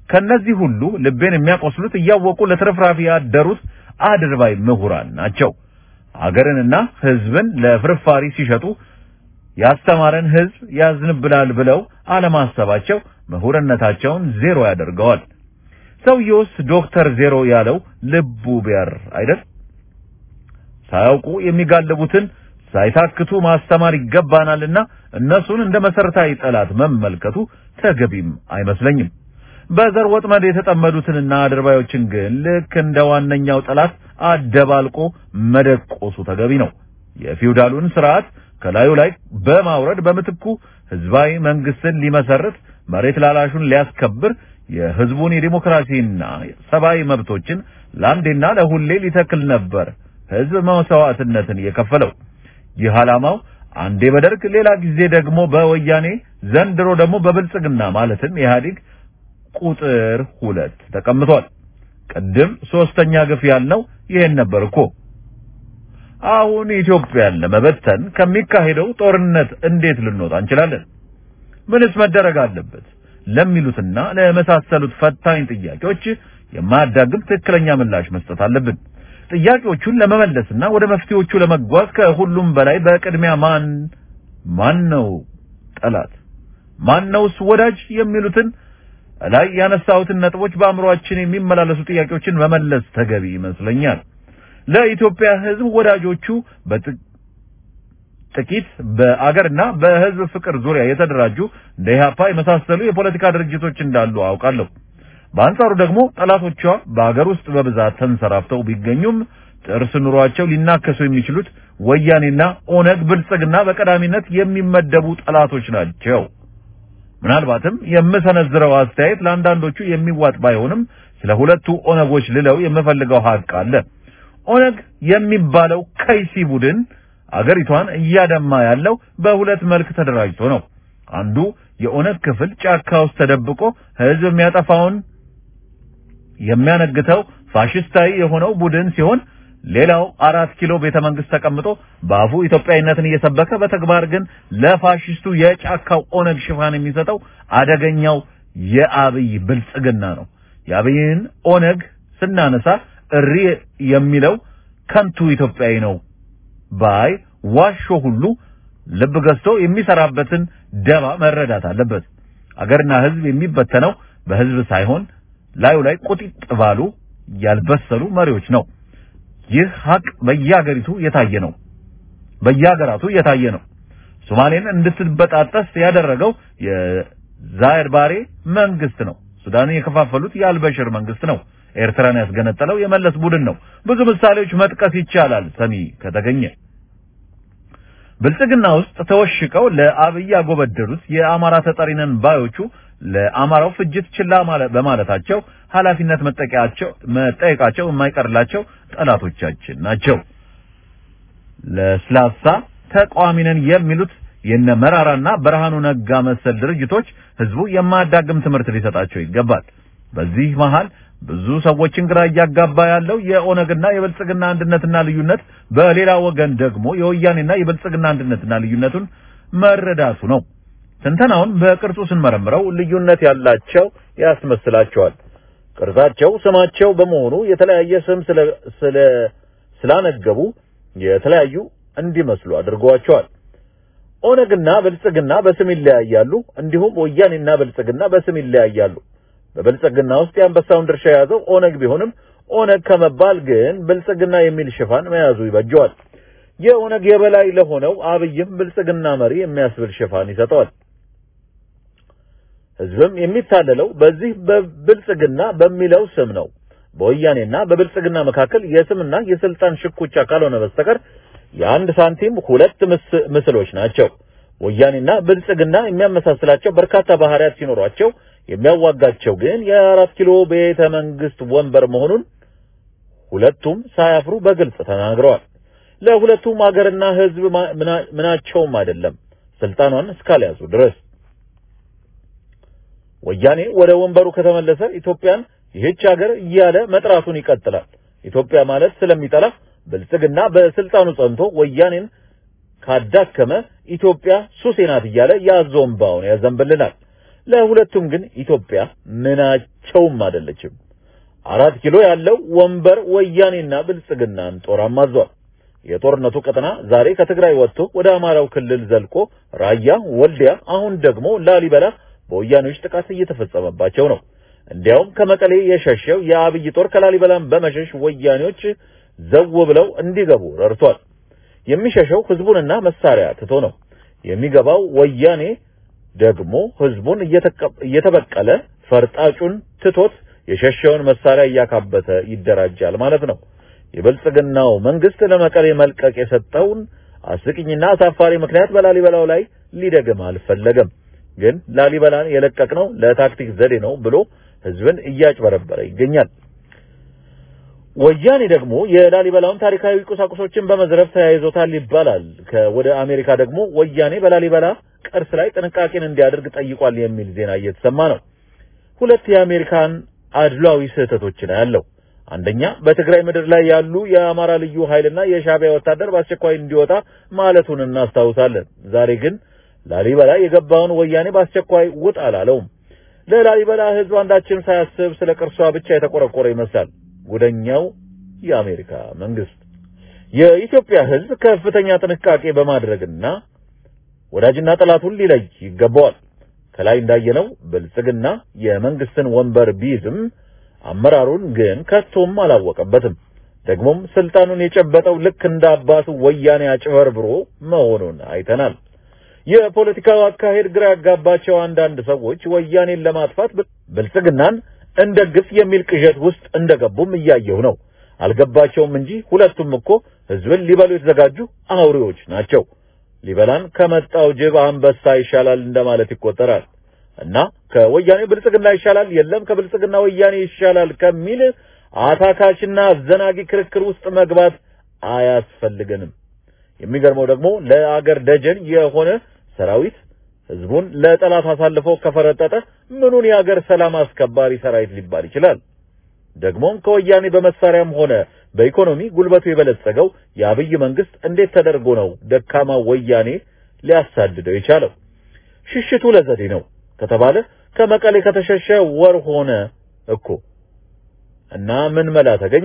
ከነዚህ ሁሉ ልቤን የሚያቆስሉት እያወቁ ለትርፍራፊ ያደሩት አድርባይ ምሁራን ናቸው። አገርንና ሕዝብን ለፍርፋሪ ሲሸጡ ያስተማረን ሕዝብ ያዝንብላል ብለው አለማሰባቸው ምሁርነታቸውን ዜሮ ያደርገዋል። ሰውየውስ ዶክተር ዜሮ ያለው ልቡ ቢያር አይደል? ሳያውቁ የሚጋልቡትን ሳይታክቱ ማስተማር ይገባናልና እነሱን እንደ መሰረታዊ ጠላት መመልከቱ ተገቢም አይመስለኝም። በዘር ወጥመድ የተጠመዱትንና አድርባዮችን ግን ልክ እንደ ዋነኛው ጠላት አደባልቆ መደቆሱ ተገቢ ነው። የፊውዳሉን ስርዓት ከላዩ ላይ በማውረድ በምትኩ ህዝባዊ መንግስትን ሊመሰርት መሬት ላላሹን ሊያስከብር የህዝቡን የዲሞክራሲና ሰብአዊ መብቶችን ለአንዴና ለሁሌ ሊተክል ነበር ህዝብ መስዋዕትነትን የከፈለው። ይህ ዓላማው አንዴ በደርግ ሌላ ጊዜ ደግሞ በወያኔ ዘንድሮ ደግሞ በብልጽግና ማለትም ኢህአዴግ ቁጥር ሁለት ተቀምጧል። ቅድም ሶስተኛ ግፍ ያልነው ይሄን ነበር እኮ። አሁን ኢትዮጵያን ለመበተን ከሚካሄደው ጦርነት እንዴት ልንወጣ እንችላለን? ምንስ መደረግ አለበት? ለሚሉትና ለመሳሰሉት ፈታኝ ጥያቄዎች የማያዳግም ትክክለኛ ምላሽ መስጠት አለብን። ጥያቄዎቹን ለመመለስና ወደ መፍትሄዎቹ ለመጓዝ ከሁሉም በላይ በቅድሚያ ማን ማን ነው ጠላት፣ ማን ነውስ ወዳጅ የሚሉትን ላይ ያነሳሁትን ነጥቦች በአእምሮአችን የሚመላለሱ ጥያቄዎችን መመለስ ተገቢ ይመስለኛል። ለኢትዮጵያ ሕዝብ ወዳጆቹ ጥቂት በአገርና በሕዝብ ፍቅር ዙሪያ የተደራጁ እንደ ኢህአፓ የመሳሰሉ የፖለቲካ ድርጅቶች እንዳሉ አውቃለሁ። በአንጻሩ ደግሞ ጠላቶቿ በአገር ውስጥ በብዛት ተንሰራፍተው ቢገኙም ጥርስ ኑሯቸው ሊናከሱ የሚችሉት ወያኔና ኦነግ ብልጽግና በቀዳሚነት የሚመደቡ ጠላቶች ናቸው። ምናልባትም የምሰነዝረው አስተያየት ለአንዳንዶቹ የሚዋጥ ባይሆንም ስለ ሁለቱ ኦነጎች ልለው የምፈልገው ሀቅ አለ። ኦነግ የሚባለው ከይሲ ቡድን አገሪቷን እያደማ ያለው በሁለት መልክ ተደራጅቶ ነው። አንዱ የኦነግ ክፍል ጫካ ውስጥ ተደብቆ ህዝብ የሚያጠፋውን የሚያነግተው ፋሽስታዊ የሆነው ቡድን ሲሆን ሌላው አራት ኪሎ ቤተ መንግስት ተቀምጦ በአፉ ኢትዮጵያዊነትን እየሰበከ በተግባር ግን ለፋሽስቱ የጫካው ኦነግ ሽፋን የሚሰጠው አደገኛው የአብይ ብልጽግና ነው። የአብይን ኦነግ ስናነሳ እሪ የሚለው ከንቱ ኢትዮጵያዊ ነው ባይ ዋሾ ሁሉ ልብ ገዝቶ የሚሰራበትን ደባ መረዳት አለበት። አገርና ህዝብ የሚበተነው በህዝብ ሳይሆን ላዩ ላይ ቁጢጥ ባሉ ያልበሰሉ መሪዎች ነው። ይህ ሀቅ በየሀገሪቱ የታየ ነው። በየሀገራቱ የታየ ነው። ሶማሌን እንድትበጣጠስ ያደረገው የዛይድ ባሬ መንግስት ነው። ሱዳንን የከፋፈሉት የአልበሽር መንግስት ነው። ኤርትራን ያስገነጠለው የመለስ ቡድን ነው። ብዙ ምሳሌዎች መጥቀስ ይቻላል ሰሚ ከተገኘ። ብልጽግና ውስጥ ተወሽቀው ለአብይ ያጎበደዱት የአማራ ተጠሪነን ባዮቹ ለአማራው ፍጅት ችላ በማለታቸው ኃላፊነት መጠየቃቸው መጠየቃቸው የማይቀርላቸው ጠላቶቻችን ናቸው። ለስላሳ ተቃዋሚ ነን የሚሉት የነ መራራና ብርሃኑ ነጋ መሰል ድርጅቶች ህዝቡ የማያዳግም ትምህርት ሊሰጣቸው ይገባል። በዚህ መሃል ብዙ ሰዎችን ግራ እያጋባ ያለው የኦነግና የብልጽግና አንድነትና ልዩነት፣ በሌላ ወገን ደግሞ የወያኔና የብልጽግና አንድነትና ልዩነቱን መረዳቱ ነው። ትንተናውን በቅርጹ ስንመረምረው ልዩነት ያላቸው ያስመስላቸዋል። ቅርጻቸው ስማቸው በመሆኑ የተለያየ ስም ስለ ስለ ስላነገቡ የተለያዩ እንዲመስሉ አድርገዋቸዋል። ኦነግና ብልጽግና በስም ይለያያሉ። እንዲሁም ወያኔና ብልጽግና በስም ይለያያሉ። በብልጽግና ውስጥ የአንበሳውን ድርሻ የያዘው ኦነግ ቢሆንም ኦነግ ከመባል ግን ብልጽግና የሚል ሽፋን መያዙ ይበጀዋል። የኦነግ የበላይ ለሆነው አብይም ብልጽግና መሪ የሚያስብል ሽፋን ይሰጠዋል። ህዝብም የሚታለለው በዚህ በብልጽግና በሚለው ስም ነው። በወያኔና በብልጽግና መካከል የስምና የስልጣን ሽኩቻ ካልሆነ በስተቀር የአንድ ሳንቲም ሁለት ምስሎች ናቸው። ወያኔና ብልጽግና የሚያመሳስላቸው በርካታ ባህሪያት ሲኖሯቸው የሚያዋጋቸው ግን የአራት ኪሎ ቤተ መንግስት ወንበር መሆኑን ሁለቱም ሳያፍሩ በግልጽ ተናግረዋል። ለሁለቱም ሀገርና ህዝብ ምናቸውም አይደለም ስልጣኗን እስካልያዙ ድረስ። ወያኔ ወደ ወንበሩ ከተመለሰ ኢትዮጵያን ይህች ሀገር እያለ መጥራቱን ይቀጥላል። ኢትዮጵያ ማለት ስለሚጠላ ብልጽግና በስልጣኑ ጸንቶ ወያኔን ካዳከመ ኢትዮጵያ ሱሴ ናት እያለ ያዞምባውን ያዘንብልናል። ለሁለቱም ግን ኢትዮጵያ ምናቸውም አይደለችም። አራት ኪሎ ያለው ወንበር ወያኔና ብልጽግናን ጦር አማዟል። የጦርነቱ ቀጠና ዛሬ ከትግራይ ወጥቶ ወደ አማራው ክልል ዘልቆ ራያ፣ ወልዲያ፣ አሁን ደግሞ ላሊበላ በወያኔዎች ጥቃት እየተፈጸመባቸው ነው። እንዲያውም ከመቀሌ የሸሸው የአብይ ጦር ከላሊበላም በመሸሽ ወያኔዎች ዘው ብለው እንዲገቡ ረድቷል። የሚሸሸው ህዝቡንና መሳሪያ ትቶ ነው። የሚገባው ወያኔ ደግሞ ህዝቡን እየተበቀለ ፈርጣጩን ትቶት የሸሸውን መሳሪያ እያካበተ ይደራጃል ማለት ነው። የብልጽግናው መንግስት ለመቀሌ መልቀቅ የሰጠውን አስቂኝና አሳፋሪ ምክንያት በላሊበላው ላይ ሊደግም አልፈለገም። ግን ላሊበላን የለቀቅነው ለታክቲክ ዘዴ ነው ብሎ ህዝብን እያጭበረበረ ይገኛል። ወያኔ ደግሞ የላሊበላውን ታሪካዊ ቁሳቁሶችን በመዝረፍ ተያይዞታል ይባላል። ከወደ አሜሪካ ደግሞ ወያኔ በላሊበላ ቅርስ ላይ ጥንቃቄን እንዲያደርግ ጠይቋል የሚል ዜና እየተሰማ ነው። ሁለት የአሜሪካን አድሏዊ ስህተቶችን ያለው አንደኛ በትግራይ ምድር ላይ ያሉ የአማራ ልዩ ኃይልና የሻዕቢያ ወታደር በአስቸኳይ እንዲወጣ ማለቱን እናስታውሳለን። ዛሬ ግን ላሊበላ የገባውን ወያኔ በአስቸኳይ ውጥ አላለውም። ለላሊበላ ህዝብ አንዳችን ሳያስብ ስለ ቅርሷ ብቻ የተቆረቆረ ይመስላል ጉደኛው የአሜሪካ መንግስት። የኢትዮጵያ ህዝብ ከፍተኛ ጥንቃቄ በማድረግና ወዳጅና ጠላቱን ሊለይ ይገባዋል። ከላይ እንዳየነው ብልጽግና የመንግስትን ወንበር ቢይዝም አመራሩን ግን ከቶም አላወቀበትም። ደግሞም ስልጣኑን የጨበጠው ልክ እንደ አባቱ ወያኔ አጭበርብሮ መሆኑን አይተናል። የፖለቲካው አካሄድ ግራ ያጋባቸው አንዳንድ ሰዎች ወያኔን ለማጥፋት ብልጽግናን እንደግፍ የሚል ቅዠት ውስጥ እንደገቡም እያየሁ ነው። አልገባቸውም እንጂ ሁለቱም እኮ ህዝብን ሊበሉ የተዘጋጁ አውሬዎች ናቸው። ሊበላን ከመጣው ጅብ አንበሳ ይሻላል እንደማለት ይቆጠራል። እና ከወያኔ ብልጽግና ይሻላል፣ የለም ከብልጽግና ወያኔ ይሻላል ከሚል አታካችና አዘናጊ ክርክር ውስጥ መግባት አያስፈልገንም። የሚገርመው ደግሞ ለአገር ደጀን የሆነ ሰራዊት ህዝቡን ለጠላት አሳልፎ ከፈረጠጠ ምኑን የአገር ሰላም አስከባሪ ሰራዊት ሊባል ይችላል? ደግሞም ከወያኔ በመሳሪያም ሆነ በኢኮኖሚ ጉልበቱ የበለጸገው የአብይ መንግስት እንዴት ተደርጎ ነው ደካማ ወያኔ ሊያሳድደው የቻለው? ሽሽቱ ለዘዴ ነው ከተባለ ከመቀሌ ከተሸሸ ወር ሆነ እኮ እና ምን መላ ተገኘ?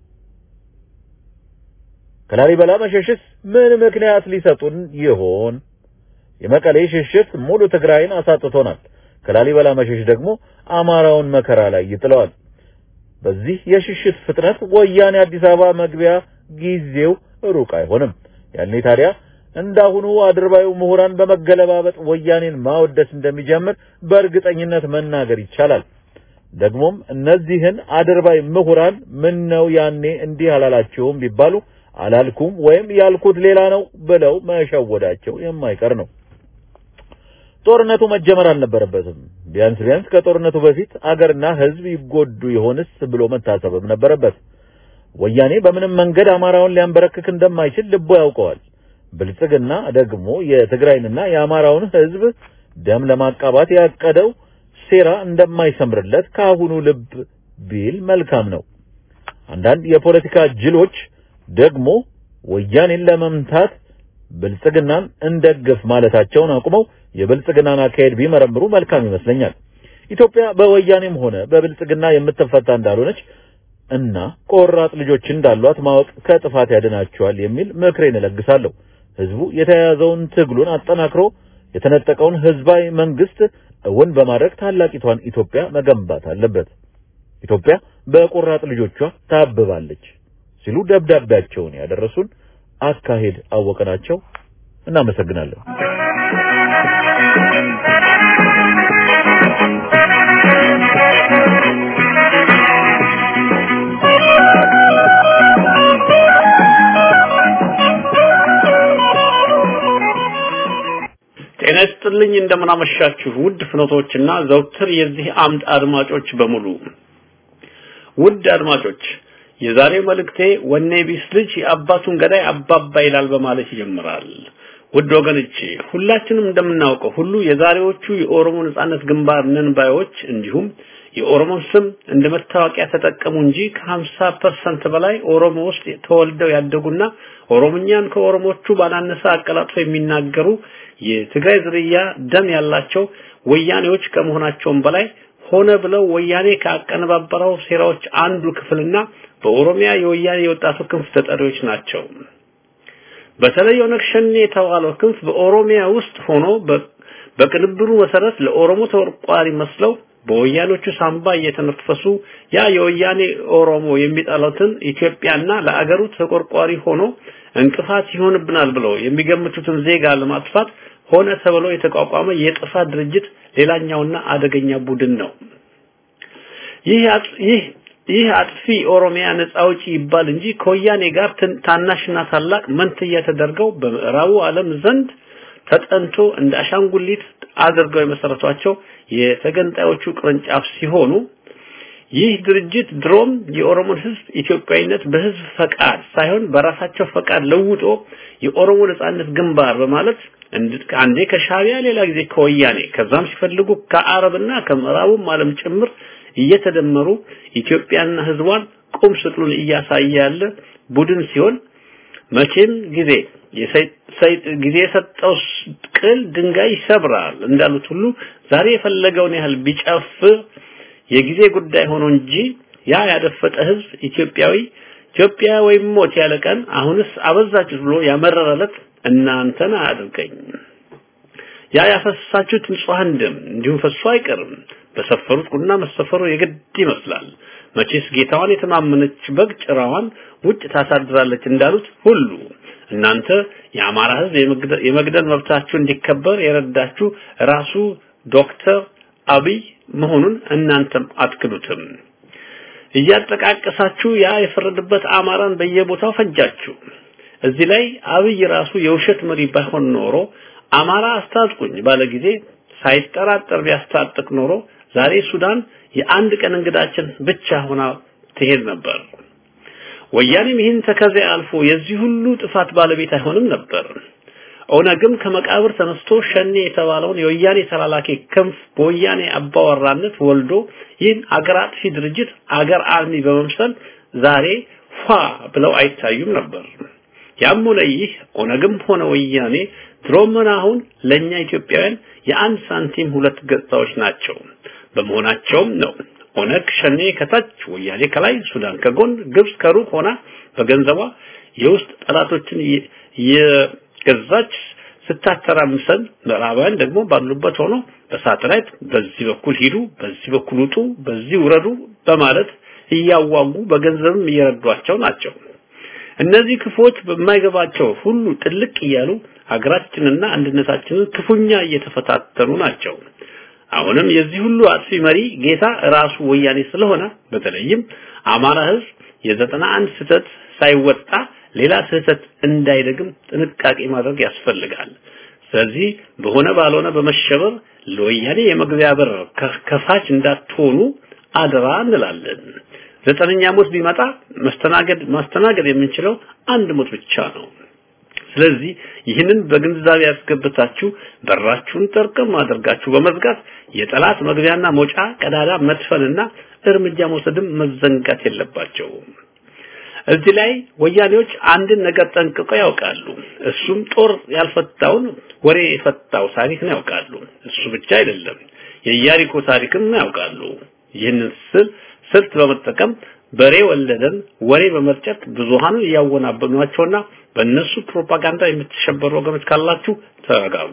ከላሊበላ መሸሽስ ምን ምክንያት ሊሰጡን ይሆን? የመቀሌ ሽሽት ሙሉ ትግራይን አሳጥቶናል። ከላሊበላ መሸሽ ደግሞ አማራውን መከራ ላይ ይጥለዋል። በዚህ የሽሽት ፍጥነት ወያኔ አዲስ አበባ መግቢያ ጊዜው ሩቅ አይሆንም። ያኔ ታዲያ እንዳሁኑ አድርባዩ ምሁራን በመገለባበጥ ወያኔን ማወደስ እንደሚጀምር በእርግጠኝነት መናገር ይቻላል። ደግሞም እነዚህን አድርባይ ምሁራን ምን ነው ያኔ እንዲህ አላላችሁም ቢባሉ አላልኩም ወይም ያልኩት ሌላ ነው ብለው መሸወዳቸው የማይቀር ነው። ጦርነቱ መጀመር አልነበረበትም። ቢያንስ ቢያንስ ከጦርነቱ በፊት አገርና ሕዝብ ይጎዱ ይሆንስ ብሎ መታሰብም ነበረበት። ወያኔ በምንም መንገድ አማራውን ሊያንበረክክ እንደማይችል ልቦ ያውቀዋል። ብልጽግና ደግሞ የትግራይንና የአማራውን ሕዝብ ደም ለማቃባት ያቀደው ሴራ እንደማይሰምርለት ከአሁኑ ልብ ቢል መልካም ነው። አንዳንድ የፖለቲካ ጅሎች ደግሞ ወያኔን ለመምታት ብልጽግናን እንደግፍ ማለታቸውን አቁመው የብልጽግናን አካሄድ ቢመረምሩ መልካም ይመስለኛል። ኢትዮጵያ በወያኔም ሆነ በብልጽግና የምትፈታ እንዳልሆነች እና ቆራጥ ልጆች እንዳሏት ማወቅ ከጥፋት ያድናቸዋል የሚል ምክሬን እለግሳለሁ። ህዝቡ የተያያዘውን ትግሉን አጠናክሮ የተነጠቀውን ህዝባዊ መንግስት እውን በማድረግ ታላቂቷን ኢትዮጵያ መገንባት አለበት። ኢትዮጵያ በቆራጥ ልጆቿ ታብባለች ሲሉ ደብዳቤያቸውን ያደረሱን አካሄድ አወቀናቸው። እናመሰግናለን። ጤና ይስጥልኝ እንደምን አመሻችሁ ውድ ፍኖቶችና ዘውትር የዚህ አምድ አድማጮች በሙሉ ውድ አድማጮች የዛሬው መልእክቴ ወኔ ቢስ ልጅ የአባቱን ገዳይ አባባ ይላል በማለት ይጀምራል ውድ ወገኖቼ ሁላችንም እንደምናውቀው ሁሉ የዛሬዎቹ የኦሮሞ ነጻነት ግንባር ነን ባዮች እንዲሁም የኦሮሞን ስም እንደ መታወቂያ ተጠቀሙ እንጂ ከ50% በላይ ኦሮሞ ውስጥ ተወልደው ያደጉና ኦሮምኛን ከኦሮሞቹ ባላነሰ አቀላጥፎ የሚናገሩ የትግራይ ዝርያ ደም ያላቸው ወያኔዎች ከመሆናቸውም በላይ ሆነ ብለው ወያኔ ካቀነባበረው ሴራዎች አንዱ ክፍልና በኦሮሚያ የወያኔ የወጣቱ ክንፍ ተጠሪዎች ናቸው። በተለይ ኦነግ ሸኔ የተባለው ክንፍ በኦሮሚያ ውስጥ ሆኖ በቅንብሩ መሰረት ለኦሮሞ ተቆርቋሪ መስለው በወያኖቹ ሳምባ እየተነፈሱ ያ የወያኔ ኦሮሞ የሚጠሉትን ኢትዮጵያና ለአገሩ ተቆርቋሪ ሆኖ እንቅፋት ይሆንብናል ብለው የሚገምቱትን ዜጋ ለማጥፋት ሆነ ተብሎ የተቋቋመ የጥፋት ድርጅት ሌላኛውና አደገኛ ቡድን ነው። ይህ ይህ ይህ አጥፊ ኦሮሚያ ነጻ አውጪ ይባል እንጂ ከወያኔ ጋር ታናሽና ታላቅ መንትያ ተደርገው በምዕራቡ ዓለም ዘንድ ተጠንቶ እንደ አሻንጉሊት አድርገው የመሰረቷቸው የተገንጣዮቹ ቅርንጫፍ ሲሆኑ ይህ ድርጅት ድሮም የኦሮሞን ህዝብ ኢትዮጵያዊነት በህዝብ ፈቃድ ሳይሆን በራሳቸው ፈቃድ ለውጦ የኦሮሞ ነጻነት ግንባር በማለት አንዴ ከሻቢያ ሌላ ጊዜ ከወያኔ ከዛም ሲፈልጉ ከአረብና ከምዕራቡም ዓለም ጭምር እየተደመሩ ኢትዮጵያና ህዝቧን ቁም ስቅሉን እያሳየ ያለ ቡድን ሲሆን መቼም ጊዜ ጊዜ የሰጠው ቅል ድንጋይ ይሰብራል እንዳሉት ሁሉ ዛሬ የፈለገውን ያህል ቢጨፍር የጊዜ ጉዳይ ሆኖ እንጂ ያ ያደፈጠ ህዝብ ኢትዮጵያዊ ኢትዮጵያ ወይም ሞት ያለ ቀን አሁንስ አበዛችሁት ብሎ ያመረረለት እናንተን አያድርገኝ። ያ ያፈሰሳችሁት ንጹሐን ደም እንዲሁም ፈሶ አይቀርም። በሰፈሩት ቁና መሰፈሩ የግድ ይመስላል። መቼስ ጌታዋን የተማመነች በግ ጭራዋን ውጭ ታሳድራለች እንዳሉት ሁሉ እናንተ የአማራ ህዝብ የመግደል መብታችሁ እንዲከበር የረዳችሁ ራሱ ዶክተር አብይ መሆኑን እናንተም አትክዱትም። እያጠቃቀሳችሁ ያ የፈረደበት አማራን በየቦታው ፈጃችሁ። እዚህ ላይ አብይ ራሱ የውሸት መሪ ባይሆን ኖሮ አማራ አስታጥቁኝ ባለ ጊዜ ሳይጠራጠር ቢያስታጥቅ ኖሮ ዛሬ ሱዳን የአንድ ቀን እንግዳችን ብቻ ሆና ትሄድ ነበር። ወያኔም ይህን ተከዜ አልፎ የዚህ ሁሉ ጥፋት ባለቤት አይሆንም ነበር። ኦነግም ከመቃብር ተነስቶ ሸኔ የተባለውን የወያኔ ተላላኪ ክንፍ በወያኔ አባወራነት ወልዶ ይህን አገር አጥፊ ድርጅት አገር አልሚ በመምሰል ዛሬ ፏ ብለው አይታዩም ነበር። ያም ሆነ ይህ ኦነግም ሆነ ወያኔ ድሮም ሆነ አሁን ለኛ ኢትዮጵያውያን የአንድ ሳንቲም ሁለት ገጽታዎች ናቸው። በመሆናቸውም ነው ኦነግ ሸኔ ከታች ወያኔ ከላይ ሱዳን ከጎን ግብጽ ከሩቅ ሆና በገንዘቧ የውስጥ ጠላቶችን የገዛች ስታተራምሰን ምዕራባውያን ደግሞ ባሉበት ሆኖ በሳተላይት በዚህ በኩል ሂዱ፣ በዚህ በኩል ውጡ፣ በዚህ ውረዱ በማለት እያዋጉ በገንዘብም እየረዷቸው ናቸው። እነዚህ ክፎች በማይገባቸው ሁሉ ጥልቅ እያሉ ሀገራችንና አንድነታችንን ክፉኛ እየተፈታተኑ ናቸው። አሁንም የዚህ ሁሉ አጥፊ መሪ ጌታ ራሱ ወያኔ ስለሆነ በተለይም አማራ ህዝብ የዘጠና አንድ ስህተት ሳይወጣ ሌላ ስህተት እንዳይደግም ጥንቃቄ ማድረግ ያስፈልጋል። ስለዚህ በሆነ ባልሆነ በመሸበር ለወያኔ የመግቢያ በር ከፋች እንዳትሆኑ አደራ እንላለን። ዘጠነኛ ሞት ቢመጣ መስተናገድ ማስተናገድ የምንችለው አንድ ሞት ብቻ ነው። ስለዚህ ይህንን በግንዛቤ ያስገብታችሁ በራችሁን ጠርቅም አድርጋችሁ በመዝጋት የጠላት መግቢያና መውጫ ቀዳዳ መድፈንና እርምጃ መውሰድም መዘንጋት የለባቸውም። እዚህ ላይ ወያኔዎች አንድን ነገር ጠንቅቀው ያውቃሉ። እሱም ጦር ያልፈታውን ወሬ የፈታው ታሪክን ያውቃሉ። እሱ ብቻ አይደለም፣ የኢያሪኮ ታሪክን ያውቃሉ። ይህንን ስል ስልት በመጠቀም በሬ ወለደን ወሬ በመርጨት ብዙሃኑን እያወናበኗቸውና በእነሱ ፕሮፓጋንዳ የምትሸበሩ ወገኖች ካላችሁ ተረጋጉ።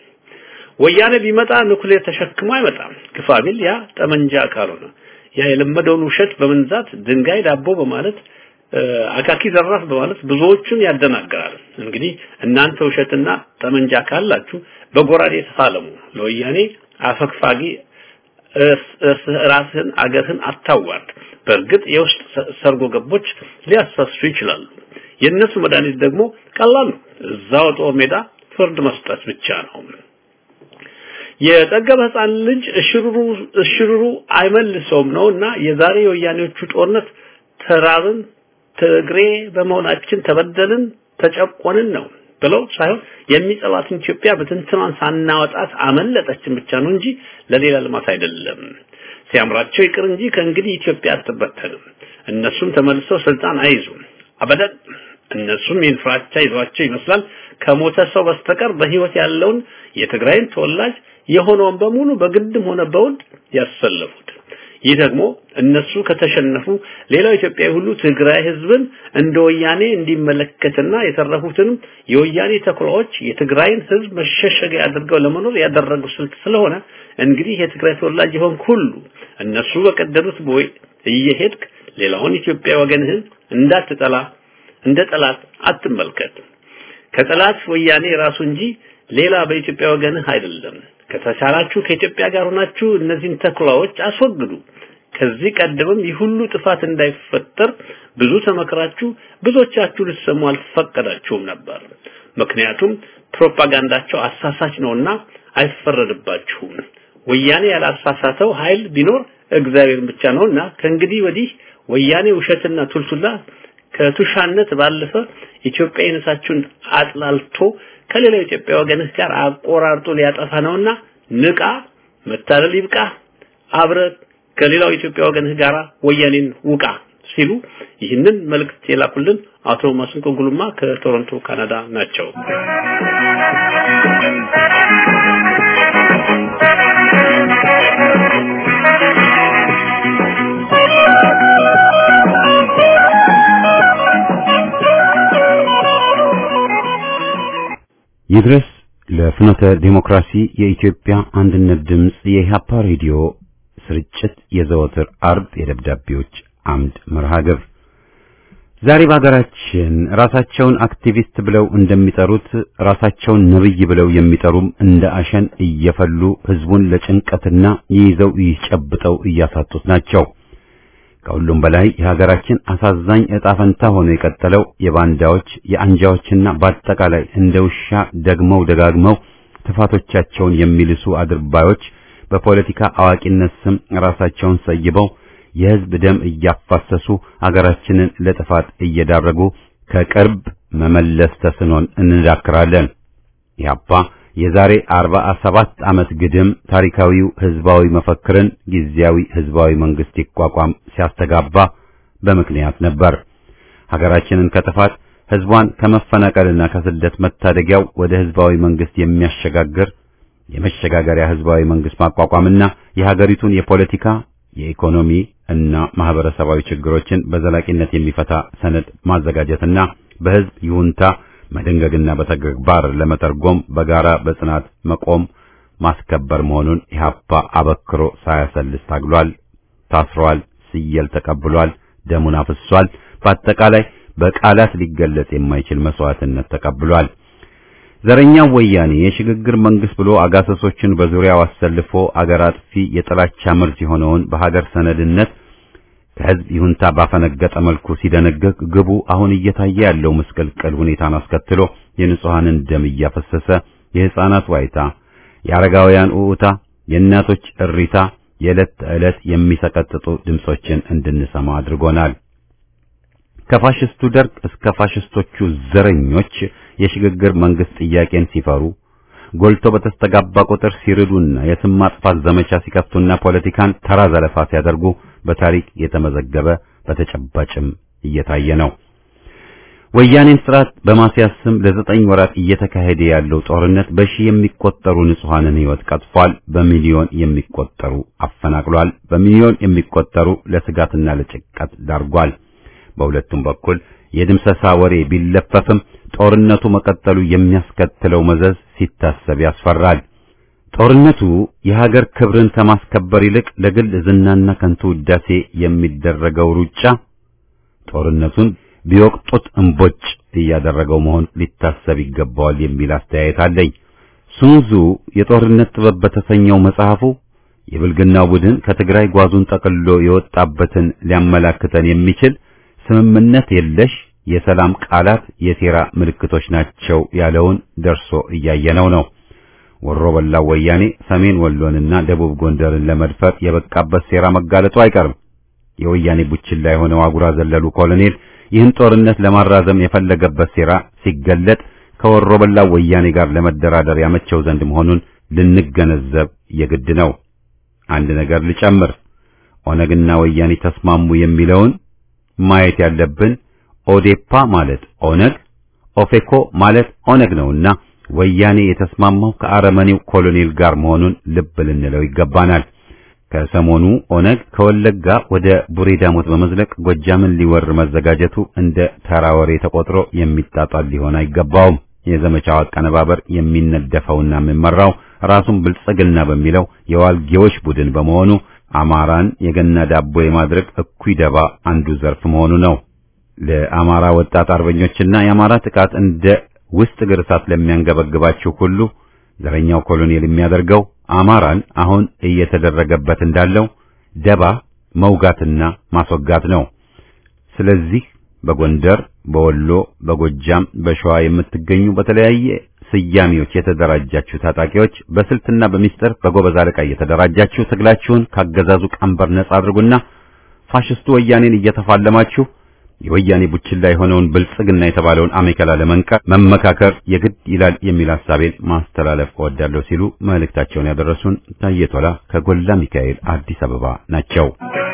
ወያኔ ቢመጣ ኑክሌር ተሸክሞ አይመጣም። ግፋቢል ያ ጠመንጃ ካልሆነ ያ የለመደውን ውሸት በመንዛት ድንጋይ ዳቦ በማለት አካኪ ዘራፍ በማለት ብዙዎቹን ያደናግራል። እንግዲህ እናንተ ውሸትና ጠመንጃ ካላችሁ በጎራዴ ተፋለሙ። ለወያኔ አፈግፋጊ ራስህን አገርህን አታዋርድ። በእርግጥ የውስጥ ሰርጎ ገቦች ሊያሳሱ ይችላሉ። የእነሱ መድኃኒት ደግሞ ቀላል ነው። እዛው ጦር ሜዳ ፍርድ መስጠት ብቻ ነው። የጠገበ ህፃን ልጅ እሽሩሩ እሽሩሩ አይመልሰውም ነውና የዛሬ የወያኔዎቹ ጦርነት ተራብን፣ ትግሬ በመሆናችን ተበደልን፣ ተጨቆንን ነው ብለው ሳይሆን የሚጠሏትን ኢትዮጵያ በትንትኗን ሳናወጣት አመለጠችን ብቻ ነው እንጂ ለሌላ ልማት አይደለም። ሲያምራቸው ይቅር እንጂ ከእንግዲህ ኢትዮጵያ አትበተንም። እነሱም ተመልሰው ስልጣን አይዙም። አበደን እነሱም ይህን ፍራቻ ይዟቸው ይመስላል ከሞተ ሰው በስተቀር በህይወት ያለውን የትግራይን ተወላጅ የሆነውን በሙሉ በግድም ሆነ በውድ ያሰለፉት። ይህ ደግሞ እነሱ ከተሸነፉ ሌላው ኢትዮጵያዊ ሁሉ ትግራይ ህዝብን እንደ ወያኔ እንዲመለከትና የተረፉትንም የወያኔ ተኩላዎች የትግራይን ህዝብ መሸሸጊያ አድርገው ለመኖር ያደረጉ ስልት ስለሆነ እንግዲህ የትግራይ ተወላጅ የሆን ሁሉ እነሱ በቀደዱት ቦይ እየሄድክ ሌላውን ኢትዮጵያ ወገንህን እንዳትጠላ እንደ ጠላት አትመልከት። ከጠላት ወያኔ ራሱ እንጂ ሌላ በኢትዮጵያ ወገንህ አይደለም። ከተቻላችሁ ከኢትዮጵያ ጋር ሆናችሁ እነዚህን ተኩላዎች አስወግዱ። ከዚህ ቀደምም ይህ ሁሉ ጥፋት እንዳይፈጠር ብዙ ተመክራችሁ ብዙዎቻችሁ ልትሰሙ አልፈቀዳችሁም ነበር። ምክንያቱም ፕሮፓጋንዳቸው አሳሳች ነውና አይፈረድባችሁም። ወያኔ ያላሳሳተው ኃይል ቢኖር እግዚአብሔር ብቻ ነውና ከእንግዲህ ወዲህ ወያኔ ውሸትና ቱልቱላ ከቱሻነት ባለፈ ኢትዮጵያዊነታችሁን አጥላልቶ ከሌላው ኢትዮጵያ ወገንህ ጋር አቆራርጦ ሊያጠፋ ነውና ንቃ፣ መታለል ይብቃ፣ አብረ ከሌላው ኢትዮጵያ ወገንህ ጋር ወያኔን ውቃ ሲሉ ይህንን መልእክት የላኩልን አቶ ማስንቆ ጉልማ ከቶሮንቶ ካናዳ ናቸው። ይድረስ ለፍኖተ ዲሞክራሲ የኢትዮጵያ አንድነት ድምፅ የኢህአፓ ሬዲዮ ስርጭት የዘወትር አርብ የደብዳቤዎች አምድ መርሃ ግብር ዛሬ በሀገራችን ራሳቸውን አክቲቪስት ብለው እንደሚጠሩት ራሳቸውን ነብይ ብለው የሚጠሩም እንደ አሸን እየፈሉ ህዝቡን ለጭንቀትና ይይዘው ይጨብጠው እያሳጡት ናቸው። ከሁሉም በላይ የሀገራችን አሳዛኝ ዕጣ ፈንታ ሆኖ የቀጠለው የባንዳዎች የአንጃዎችና በአጠቃላይ እንደ ውሻ ደግመው ደጋግመው ጥፋቶቻቸውን የሚልሱ አድርባዮች በፖለቲካ አዋቂነት ስም ራሳቸውን ሰይበው የህዝብ ደም እያፋሰሱ አገራችንን ለጥፋት እየዳረጉ ከቅርብ መመለስ ተስኖን እንዳክራለን። ኢህአፓ የዛሬ 47 ዓመት ግድም ታሪካዊው ህዝባዊ መፈክርን ጊዜያዊ ህዝባዊ መንግስት ይቋቋም ሲያስተጋባ በምክንያት ነበር። ሀገራችንን ከጥፋት ህዝቧን ከመፈናቀልና ከስደት መታደጊያው ወደ ህዝባዊ መንግስት የሚያሸጋግር የመሸጋገሪያ ህዝባዊ መንግስት ማቋቋምና የሀገሪቱን የፖለቲካ የኢኮኖሚ እና ማህበረሰባዊ ችግሮችን በዘላቂነት የሚፈታ ሰነድ ማዘጋጀትና በህዝብ ይሁንታ መደንገግና በተግባር ለመተርጎም በጋራ በጽናት መቆም ማስከበር መሆኑን ኢህአፓ አበክሮ ሳያሰልስ ታግሏል፣ ታስሯል፣ ሲየል ተቀብሏል፣ ደሙን አፍሷል። በአጠቃላይ በቃላት ሊገለጽ የማይችል መስዋዕትነት ተቀብሏል። ዘረኛው ወያኔ የሽግግር መንግስት ብሎ አጋሰሶችን በዙሪያው አሰልፎ አገር አጥፊ የጥላቻ መርዝ የሆነውን በሀገር ሰነድነት ከህዝብ ይሁንታ ባፈነገጠ መልኩ ሲደነግግ ግቡ አሁን እየታየ ያለው ምስቅልቅል ሁኔታን አስከትሎ የንጹሐንን ደም እያፈሰሰ የህፃናት ዋይታ፣ የአረጋውያን ኡኡታ፣ የእናቶች እሪታ የዕለት ተዕለት የሚሰቀጥጡ ድምጾችን እንድንሰማ አድርጎናል። ከፋሽስቱ ደርግ እስከ ፋሽስቶቹ ዘረኞች የሽግግር መንግስት ጥያቄን ሲፈሩ ጎልቶ በተስተጋባ ቁጥር ሲርዱና የስም ማጥፋት ዘመቻ ሲከፍቱና ፖለቲካን ተራ ዘለፋ ሲያደርጉ በታሪክ የተመዘገበ በተጨባጭም እየታየ ነው። ወያኔን ስርዓት በማስያዝ ስም ለዘጠኝ ወራት እየተካሄደ ያለው ጦርነት በሺህ የሚቆጠሩ ንጹሐንን ህይወት ቀጥፏል። በሚሊዮን የሚቆጠሩ አፈናቅሏል። በሚሊዮን የሚቆጠሩ ለስጋትና ለጭንቀት ዳርጓል። በሁለቱም በኩል የድምሰሳ ወሬ ቢለፈፍም ጦርነቱ መቀጠሉ የሚያስከትለው መዘዝ ሲታሰብ ያስፈራል። ጦርነቱ የሀገር ክብርን ከማስከበር ይልቅ ለግል ዝናና ከንቱ ውዳሴ የሚደረገው ሩጫ ጦርነቱን ቢወቅጡት እምቦጭ እያደረገው መሆን ሊታሰብ ይገባዋል የሚል አስተያየት አለኝ። ሱንዙ የጦርነት ጥበብ በተሰኘው መጽሐፉ የብልግናው ቡድን ከትግራይ ጓዙን ጠቅልሎ የወጣበትን ሊያመላክተን የሚችል ስምምነት የለሽ የሰላም ቃላት የሴራ ምልክቶች ናቸው ያለውን ደርሶ እያየነው ነው። ወሮ በላው ወያኔ ሰሜን ወሎንና ደቡብ ጎንደርን ለመድፈር የበቃበት ሴራ መጋለጡ አይቀርም። የወያኔ ቡችላ የሆነው አጉራ ዘለሉ ኮሎኔል ይህን ጦርነት ለማራዘም የፈለገበት ሴራ ሲገለጥ ከወሮ በላው ወያኔ ጋር ለመደራደር ያመቸው ዘንድ መሆኑን ልንገነዘብ የግድ ነው። አንድ ነገር ልጨምር። ኦነግና ወያኔ ተስማሙ የሚለውን ማየት ያለብን ኦዴፓ ማለት ኦነግ፣ ኦፌኮ ማለት ኦነግ ነውና ወያኔ የተስማማው ከአረመኔው ኮሎኔል ጋር መሆኑን ልብ ልንለው ይገባናል። ከሰሞኑ ኦነግ ከወለጋ ወደ ቡሬ ዳሞት በመዝለቅ ጎጃምን ሊወር መዘጋጀቱ እንደ ተራ ወሬ ተቆጥሮ የሚጣጣል ሊሆን አይገባውም። የዘመቻው አቀነባበር የሚነደፈውና የሚመራው ራሱን ብልጽግና በሚለው የዋልጌዎች ቡድን በመሆኑ አማራን የገና ዳቦ የማድረግ እኩይ ደባ አንዱ ዘርፍ መሆኑ ነው። ለአማራ ወጣት አርበኞችና የአማራ ጥቃት እንደ ውስጥ እግር እሳት ለሚያንገበግባችሁ ሁሉ ዘረኛው ኮሎኔል የሚያደርገው አማራን አሁን እየተደረገበት እንዳለው ደባ መውጋትና ማስወጋት ነው። ስለዚህ በጎንደር፣ በወሎ፣ በጎጃም፣ በሸዋ የምትገኙ በተለያየ ስያሜዎች የተደራጃችሁ ታጣቂዎች በስልትና በሚስጥር በጎበዝ አለቃ እየተደራጃችሁ ትግላችሁን ካገዛዙ ቀንበር ነጻ አድርጉና ፋሽስቱ ወያኔን እየተፋለማችሁ የወያኔ ቡችላ የሆነውን ብልጽግና የተባለውን አሜከላ ለመንቀር መመካከር የግድ ይላል የሚል ሐሳቤን ማስተላለፍ እወዳለሁ ሲሉ መልእክታቸውን ያደረሱን ታየቶላ ከጎላ ሚካኤል አዲስ አበባ ናቸው።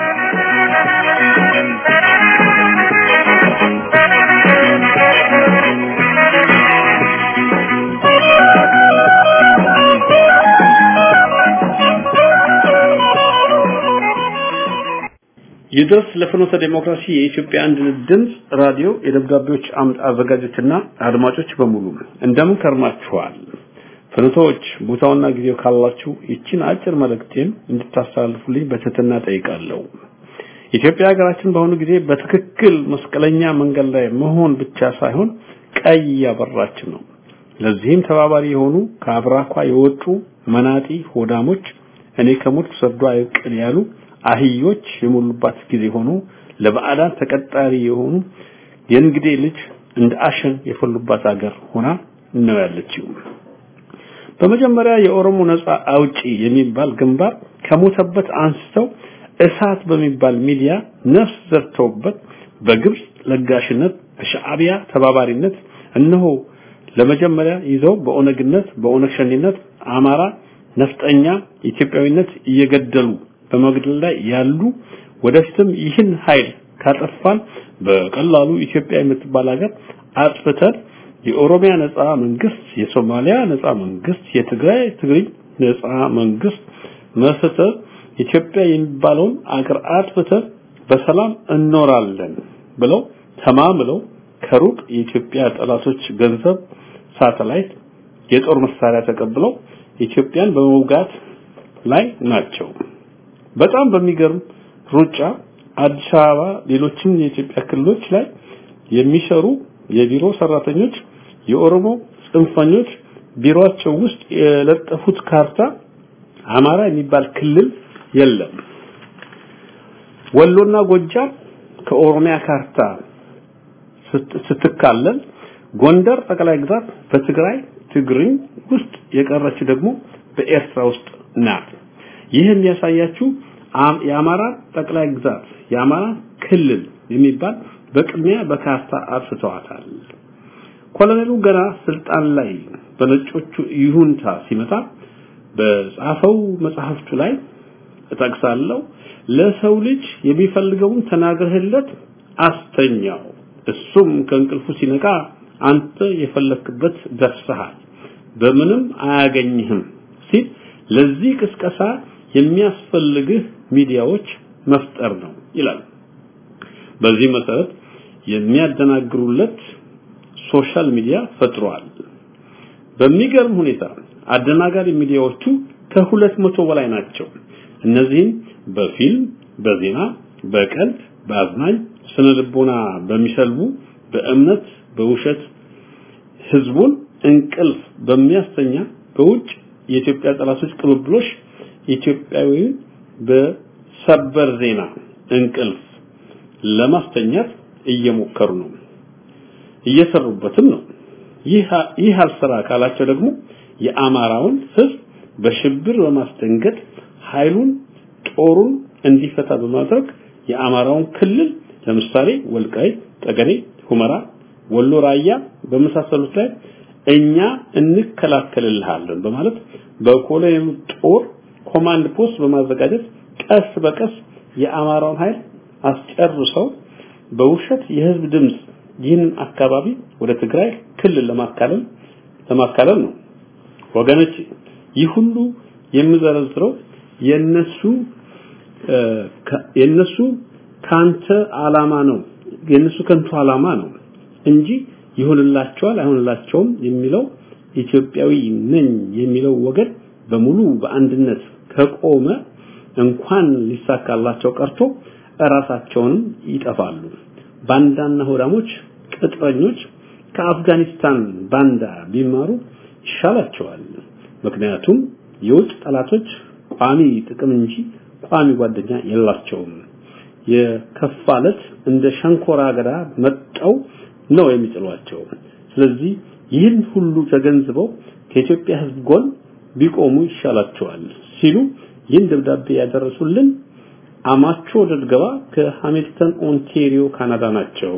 ይድረስ ለፍኖተ ዴሞክራሲ የኢትዮጵያ አንድነት ድምፅ ራዲዮ የደብዳቤዎች አምድ አዘጋጆችና አድማጮች በሙሉ እንደምን ከርማችኋል? ፍኖቶች ቦታውና ጊዜው ካላችሁ ይችን አጭር መልእክቴን እንድታስተላልፉልኝ በትህትና ጠይቃለሁ። ኢትዮጵያ ሀገራችን በአሁኑ ጊዜ በትክክል መስቀለኛ መንገድ ላይ መሆን ብቻ ሳይሆን ቀይ ያበራች ነው። ለዚህም ተባባሪ የሆኑ ከአብራኳ የወጡ መናጢ ሆዳሞች እኔ ከሞት ሰርዶ አይብቅል ያሉ አህዮች የሞሉባት ጊዜ ሆኖ ለባዕዳን ተቀጣሪ የሆኑ የእንግዴ ልጅ እንደ አሸን የፈሉባት ሀገር ሆና ነው ያለችው። በመጀመሪያ የኦሮሞ ነጻ አውጪ የሚባል ግንባር ከሞተበት አንስተው እሳት በሚባል ሚዲያ ነፍስ ዘርተውበት በግብጽ ለጋሽነት በሻዕቢያ ተባባሪነት እነሆ ለመጀመሪያ ይዘው በኦነግነት በኦነግ ሸኔነት አማራ ነፍጠኛ ኢትዮጵያዊነት እየገደሉ በመግደል ላይ ያሉ ወደፊትም ይህን ኃይል ካጠፋን በቀላሉ ኢትዮጵያ የምትባል ሀገር አጥፍተን የኦሮሚያ ነጻ መንግስት፣ የሶማሊያ ነጻ መንግስት፣ የትግራይ ትግሪኝ ነጻ መንግስት መስርተን ኢትዮጵያ የሚባለውን አገር አጥፍተን በሰላም እኖራለን ብለው ተማምለው ከሩቅ የኢትዮጵያ ጠላቶች ገንዘብ፣ ሳተላይት፣ የጦር መሳሪያ ተቀብለው ኢትዮጵያን በመውጋት ላይ ናቸው። በጣም በሚገርም ሩጫ አዲስ አበባ፣ ሌሎችም የኢትዮጵያ ክልሎች ላይ የሚሰሩ የቢሮ ሰራተኞች የኦሮሞ ጽንፈኞች ቢሮአቸው ውስጥ የለጠፉት ካርታ አማራ የሚባል ክልል የለም። ወሎና ጎጃም ከኦሮሚያ ካርታ ስትካለል ጎንደር ጠቅላይ ግዛት በትግራይ ትግርኝ ውስጥ የቀረች ደግሞ በኤርትራ ውስጥ ናት። ይህ የሚያሳያችሁ የአማራ ጠቅላይ ግዛት የአማራ ክልል የሚባል በቅድሚያ በካርታ አጥፍተዋታል። ኮሎኔሉ ገና ስልጣን ላይ በነጮቹ ይሁንታ ሲመጣ በጻፈው መጽሐፍቱ ላይ እጠቅሳለሁ ለሰው ልጅ የሚፈልገውን ተናግረህለት አስተኛው እሱም ከእንቅልፉ ሲነቃ አንተ የፈለክበት ደርሰሃል በምንም አያገኝህም ሲል ለዚህ ቅስቀሳ የሚያስፈልግህ ሚዲያዎች መፍጠር ነው ይላል። በዚህ መሰረት የሚያደናግሩለት ሶሻል ሚዲያ ፈጥሯል። በሚገርም ሁኔታ አደናጋሪ ሚዲያዎቹ ከሁለት መቶ በላይ ናቸው። እነዚህም በፊልም፣ በዜና፣ በቀልድ፣ በአዝናኝ ስነ ልቦና በሚሰልቡ፣ በእምነት፣ በውሸት ህዝቡን እንቅልፍ በሚያስተኛ በውጭ የኢትዮጵያ ጠላቶች ቅብብሎሽ ኢትዮጵያዊውን በሰበር ዜና እንቅልፍ ለማስተኛት እየሞከሩ ነው፣ እየሰሩበትም ነው። ይህ ይህ አልሰራ ካላቸው ደግሞ የአማራውን ህዝብ በሽብር በማስደንገጥ ኃይሉን ጦሩን እንዲፈታ በማድረግ የአማራውን ክልል ለምሳሌ ወልቃይት፣ ጠገዴ፣ ሁመራ፣ ወሎ፣ ራያ በመሳሰሉት ላይ እኛ እንከላከልልሃለን በማለት በኮሎኔሉ ጦር ኮማንድ ፖስት በማዘጋጀት ቀስ በቀስ የአማራውን ኃይል አስጨርሰው በውሸት የህዝብ ድምጽ ይህንን አካባቢ ወደ ትግራይ ክልል ለማካለል ለማካለል ነው። ወገኖች ይህ ሁሉ የምዘረዝረው የነሱ የነሱ ካንተ አላማ ነው የነሱ ከንቱ አላማ ነው እንጂ ይሆንላቸዋል አይሆንላቸውም የሚለው ኢትዮጵያዊ ነኝ የሚለው ወገን በሙሉ በአንድነት ከቆመ እንኳን ሊሳካላቸው ቀርቶ እራሳቸውንም ይጠፋሉ። ባንዳና ሆዳሞች ቅጥረኞች ከአፍጋኒስታን ባንዳ ቢማሩ ይሻላቸዋል። ምክንያቱም የውጭ ጠላቶች ቋሚ ጥቅም እንጂ ቋሚ ጓደኛ የላቸውም። የከፋለት እንደ ሸንኮራ አገዳ መጠው ነው የሚጥሏቸው። ስለዚህ ይህን ሁሉ ተገንዝበው ከኢትዮጵያ ሕዝብ ጎን ቢቆሙ ይሻላቸዋል ሲሉ ይህን ደብዳቤ ያደረሱልን አማቾ ደድገባ ከሃሚልተን ኦንታሪዮ ካናዳ ናቸው።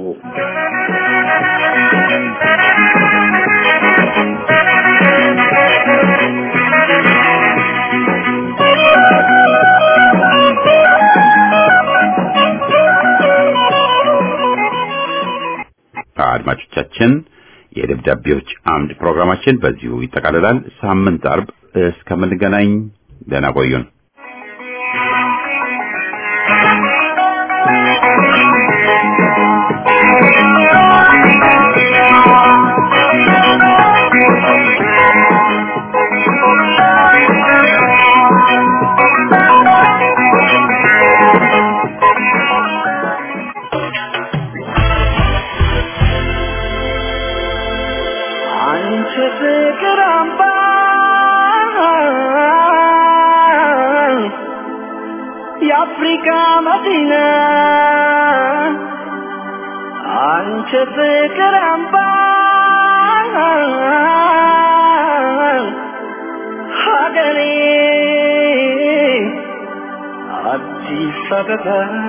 አድማጮቻችን የደብዳቤዎች አምድ ፕሮግራማችን በዚሁ ይጠቃልላል። ሳምንት አርብ እስከምንገናኝ ደህና ቆዩን። አንቺ ፍቅር አምባ የአፍሪካ መዲና አንቺ ፍቅር አምባ ሀገሬ አዲስ አበባ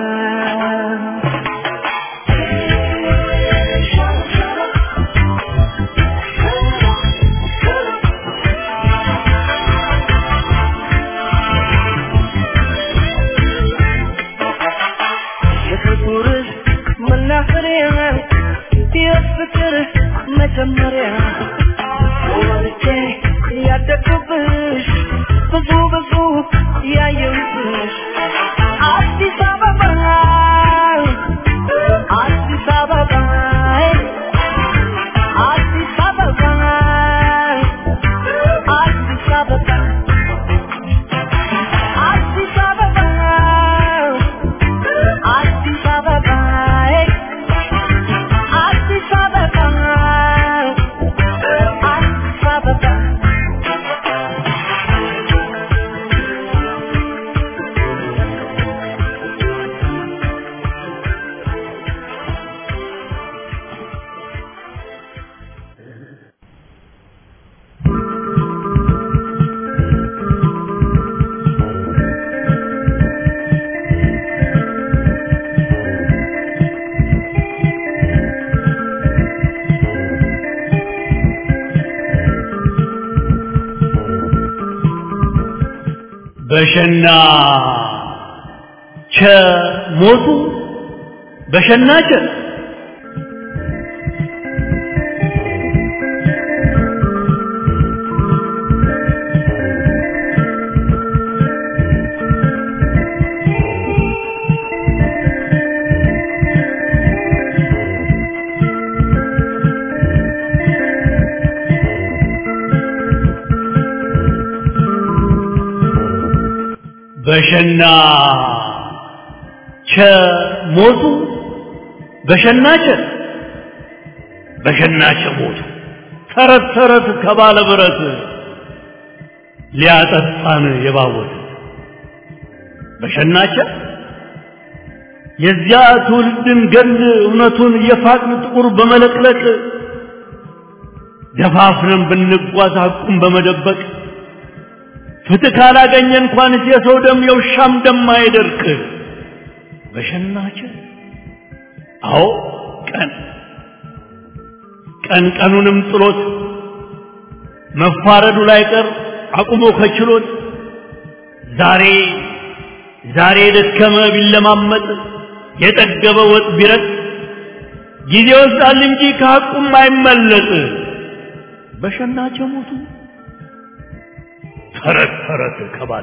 የፍቅርህ መናኸሪያ የፍቅር መጀመሪያ ወልጄ ያደግኩብሽ ብዙ ብዙ ያየሁብሽ አዲስ አበባ አዲስ አበባ አዲስ አበባ አዲስ አበባ አዲስ አበባ አዲስ አበባ አዲስ አበባ አዲስ አበባ በሸና ቸ ሞቱ በሸና ቸ በሸና ቸ ሞቱ በሸና ቸ በሸና ቸ ሞቱ ተረት ተረት ከባለ ብረት ሊያጠጣን የባወት በሸናቸ የዚያ ትውልድን ገል እውነቱን የፋቅን ጥቁር በመለቅለቅ ደፋፍረን ብንጓዝ ሐቁን በመደበቅ ፍትህ ካላገኘ እንኳንስ የሰው ደም የውሻም ደም አይደርቅ። በሸናቸ አዎ ቀን ቀን ቀኑንም ጥሎት መፋረዱ ላይ ቀር አቁሞ ከችሎት ዛሬ ዛሬ የደከመ ቢለማመጥ የጠገበ ወጥ ቢረጥ ጊዜ ይወስዳል እንጂ ከሐቁም አይመለጥ በሸናች ሞቱ ተረት ተረት ከባለ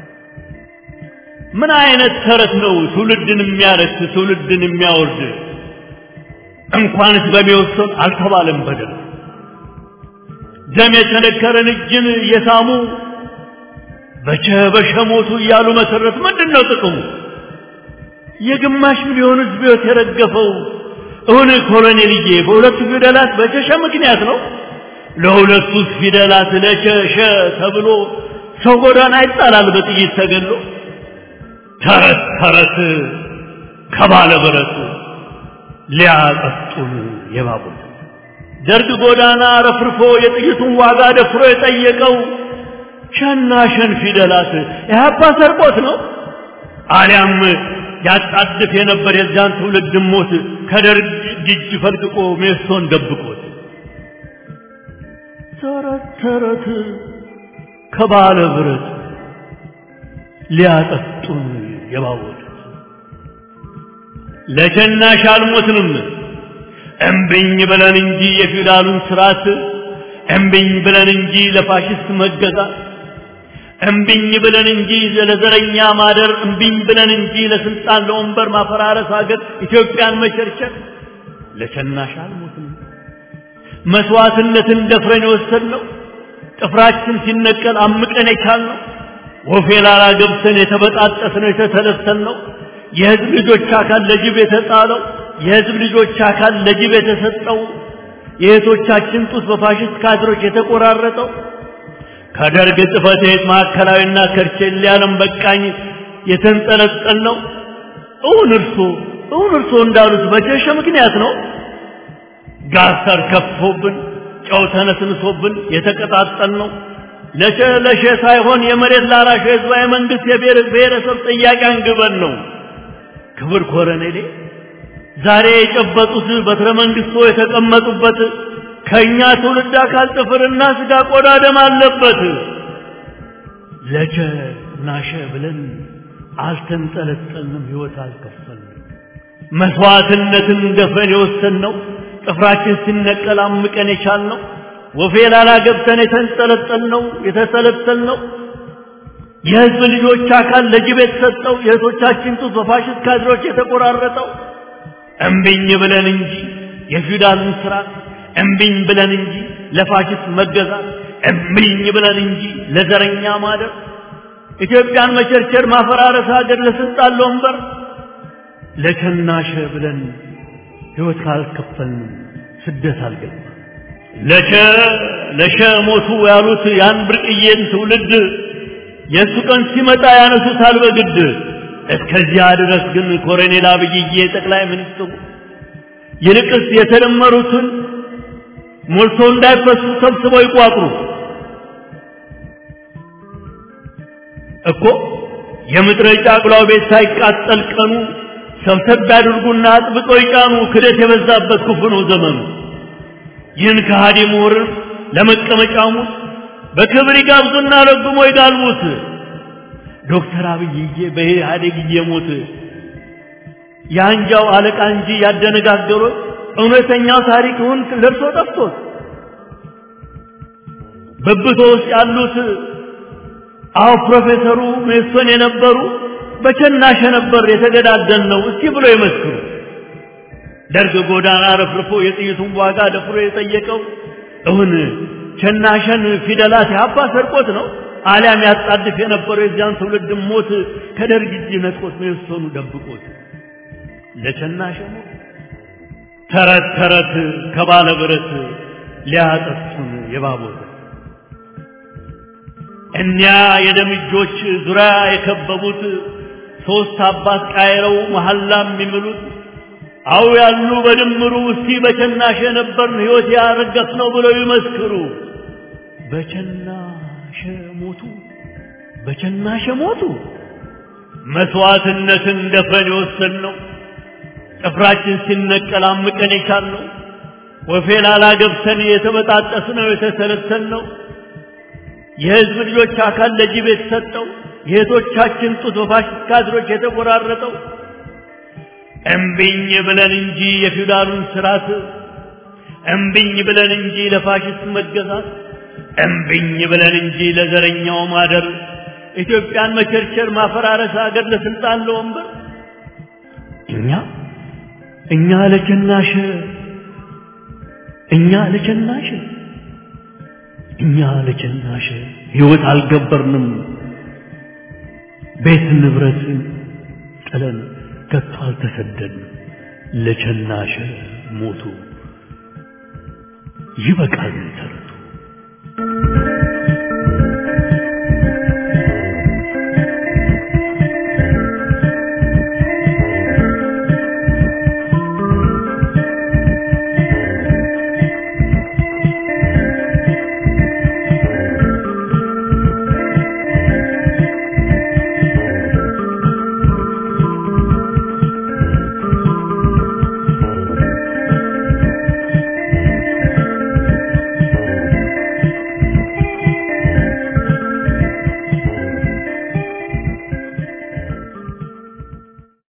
ምን አይነት ተረት ነው ትውልድን የሚያረክስ ትውልድን የሚያወርድ እንኳንስ በሚወሰን አልተባለም በደል ደም የተነከረን እጅን እየሳሙ በቸ በሸ ሞቱ እያሉ መሰረት ምንድን ነው ጥቅሙ የግማሽ ሚሊዮን ህዝብ ህይወት የረገፈው እውን ኮሎኔልዬ በሁለቱ ፊደላት በቸሸ ምክንያት ነው ለሁለቱ ፊደላት ለቸሸ ተብሎ ሰው ጎዳና ይጣላል በጥይት ተገሎ ተረት ተረት ከባለ ብረት ሊያጠጡን የባቡር ደርግ ጎዳና ረፍርፎ የጥይቱን ዋጋ ደፍሮ የጠየቀው ሸና ሸን ፊደላት ኢህአፓ ሰርቆት ነው አሊያም ያጣድፍ የነበር የዚያን ትውልድ ሞት ከደርግ እጅ ፈልቅቆ ሜሶን ደብቆት ተረት ተረት ከባለ ብረት ሊያጠጡን የባወጡት ለሸናሽ አልሞትንም እምብኝ ብለን እንጂ የፊውዳሉን ስርዓት እምብኝ ብለን እንጂ ለፋሽስት መገዛት እምብኝ ብለን እንጂ ለዘረኛ ማደር እምብኝ ብለን እንጂ ለስልጣን ለወንበር ማፈራረስ ሀገር ኢትዮጵያን መቸርቸር ለሸናሽ አልሞትንም መስዋዕትነትን ደፍረን የወሰድነው ጥፍራችን ሲነቀል አምቀን የቻልነው ወፌ ላላ ገብተን የተበጣጠስነው የተተለተልነው የህዝብ ልጆች አካል ለጅብ የተጣለው የህዝብ ልጆች አካል ለጅብ የተሰጠው የእህቶቻችን ጡት በፋሽስት ካድሮች የተቆራረጠው ከደርግ ጽሕፈት ቤት ማዕከላዊና ከርቼሌ ዓለም በቃኝ የተንጠለጠል ነው። እውን እርሶ እውን እርሶ እንዳሉት በጀሸ ምክንያት ነው። ጋሳር ከፍቶብን ጨው ተነስንሶብን የተቀጣጠል ነው። ለሸ ለሸ ሳይሆን የመሬት ላራሽ ህዝባዊ መንግስት የብሔረሰብ ጥያቄ አንግበን ነው። ክብር ኮረኔሌ ዛሬ የጨበጡት በትረ መንግስቶ የተቀመጡበት ከኛ ትውልድ አካል ጥፍርና ስጋ ቆዳ ደም አለበት። ለቸ ናሸ ብለን አልተንጠለጠልንም፣ ህይወት አልከፈልንም። መስዋዕትነትን ደፍረን የወሰንነው ጥፍራችን ሲነቀል አምቀን የቻልነው ወፌ ላላ ገብተን የተንጠለጠልነው የተሰለጠልነው የህዝብ ልጆች አካል ለጅብ የተሰጠው የእህቶቻችን ጡት በፋሽስት ካድሮች የተቆራረጠው እምቢኝ ብለን እንጂ የፊውዳልን ስርዓት እምቢኝ ብለን እንጂ ለፋሽስት መገዛት እምቢኝ ብለን እንጂ ለዘረኛ ማደር ኢትዮጵያን መቸርቸር ማፈራረስ ሀገር ለስልጣን ለወንበር ለቸናሸ ብለን ህይወት ካልከፈልን ስደት አልገባ ለቸ ለሸ ሞቱ ያሉት ያን ብርቅዬን ትውልድ የእሱ ቀን ሲመጣ ያነሱታል በግድ እስከዚያ ድረስ ግን ኮሎኔል አብይዬ ጠቅላይ ሚኒስትሩ ይልቅስ የተደመሩትን ሞልቶ እንዳይፈሱ ሰብስበው ይቋጥሩ እኮ የምድረ ጫቅላው ቤት ሳይቃጠል ቀኑ ሰብሰብ ያድርጉና አጥብቀው ይጫኑ። ክደት የበዛበት ክፉ ነው ዘመኑ። ይህን ከሃዲ ምሁርን ለመቀመጫሙ በክብር ይጋብዙና ረግሞ ይጋልቡት። ዶክተር አብይዬ በኢህአዴግ እየሞት የአንጃው አለቃ እንጂ ያደነጋገሩት እውነተኛው ታሪክውን ለብሶ ጠፍቶት በብቶ ውስጥ ያሉት አዎ ፕሮፌሰሩ ሜሶን የነበሩ በቸናሸ ነበር የተገዳደል ነው እስቲ ብሎ ይመስክሩ። ደርግ ጎዳና ረፍርፎ የጥይቱን ዋጋ ደፍሮ የጠየቀው እውን ቸናሸን ፊደላት ያባ ሰርቆት ነው አሊያም ያጣድፍ የነበረው የዚያን ትውልድ ሞት ከደርግ እጅ ነጥቆት ሜሶኑ ደብቆት ለቸናሸ ሞት ተረት ተረት ከባለ ብረት ሊያጠፉን የባቦት እኒያ የደም እጆች ዙሪያ የከበቡት ሶስት አባት ቃይረው መሐላ የሚምሉት አው ያሉ በድምሩ እስቲ በቸናሸ ነበርን ሕይወት ያረገፍ ነው ብለው ይመስክሩ። በቸናሸ ሞቱ፣ በቸናሸ ሞቱ። መስዋዕትነትን ደፍረን የወሰን ነው ጥፍራችን ሲነቀል አምቀን የቻልነው ወፌ ላላ ገብተን የተበጣጠስነው የተሰለሰልነው የህዝብ ልጆች አካል ለጅብ የተሰጠው የእህቶቻችን ጡት በፋሽስት ካድሮች የተቆራረጠው እምቢኝ ብለን እንጂ የፊውዳሉን ስርዓት እምቢኝ ብለን እንጂ ለፋሽስት መገዛት እምቢኝ ብለን እንጂ ለዘረኛው ማደር ኢትዮጵያን መቸርቸር ማፈራረስ አገር ለስልጣን ለወንበር እኛ እኛ ለቸናሽ እኛ ለቸናሽ እኛ ለቸናሽ ህይወት አልገበርንም ቤት ንብረት ጥለን ከቶ አልተሰደድንም ለቸናሽ ሞቱ ይበቃል ተረቱ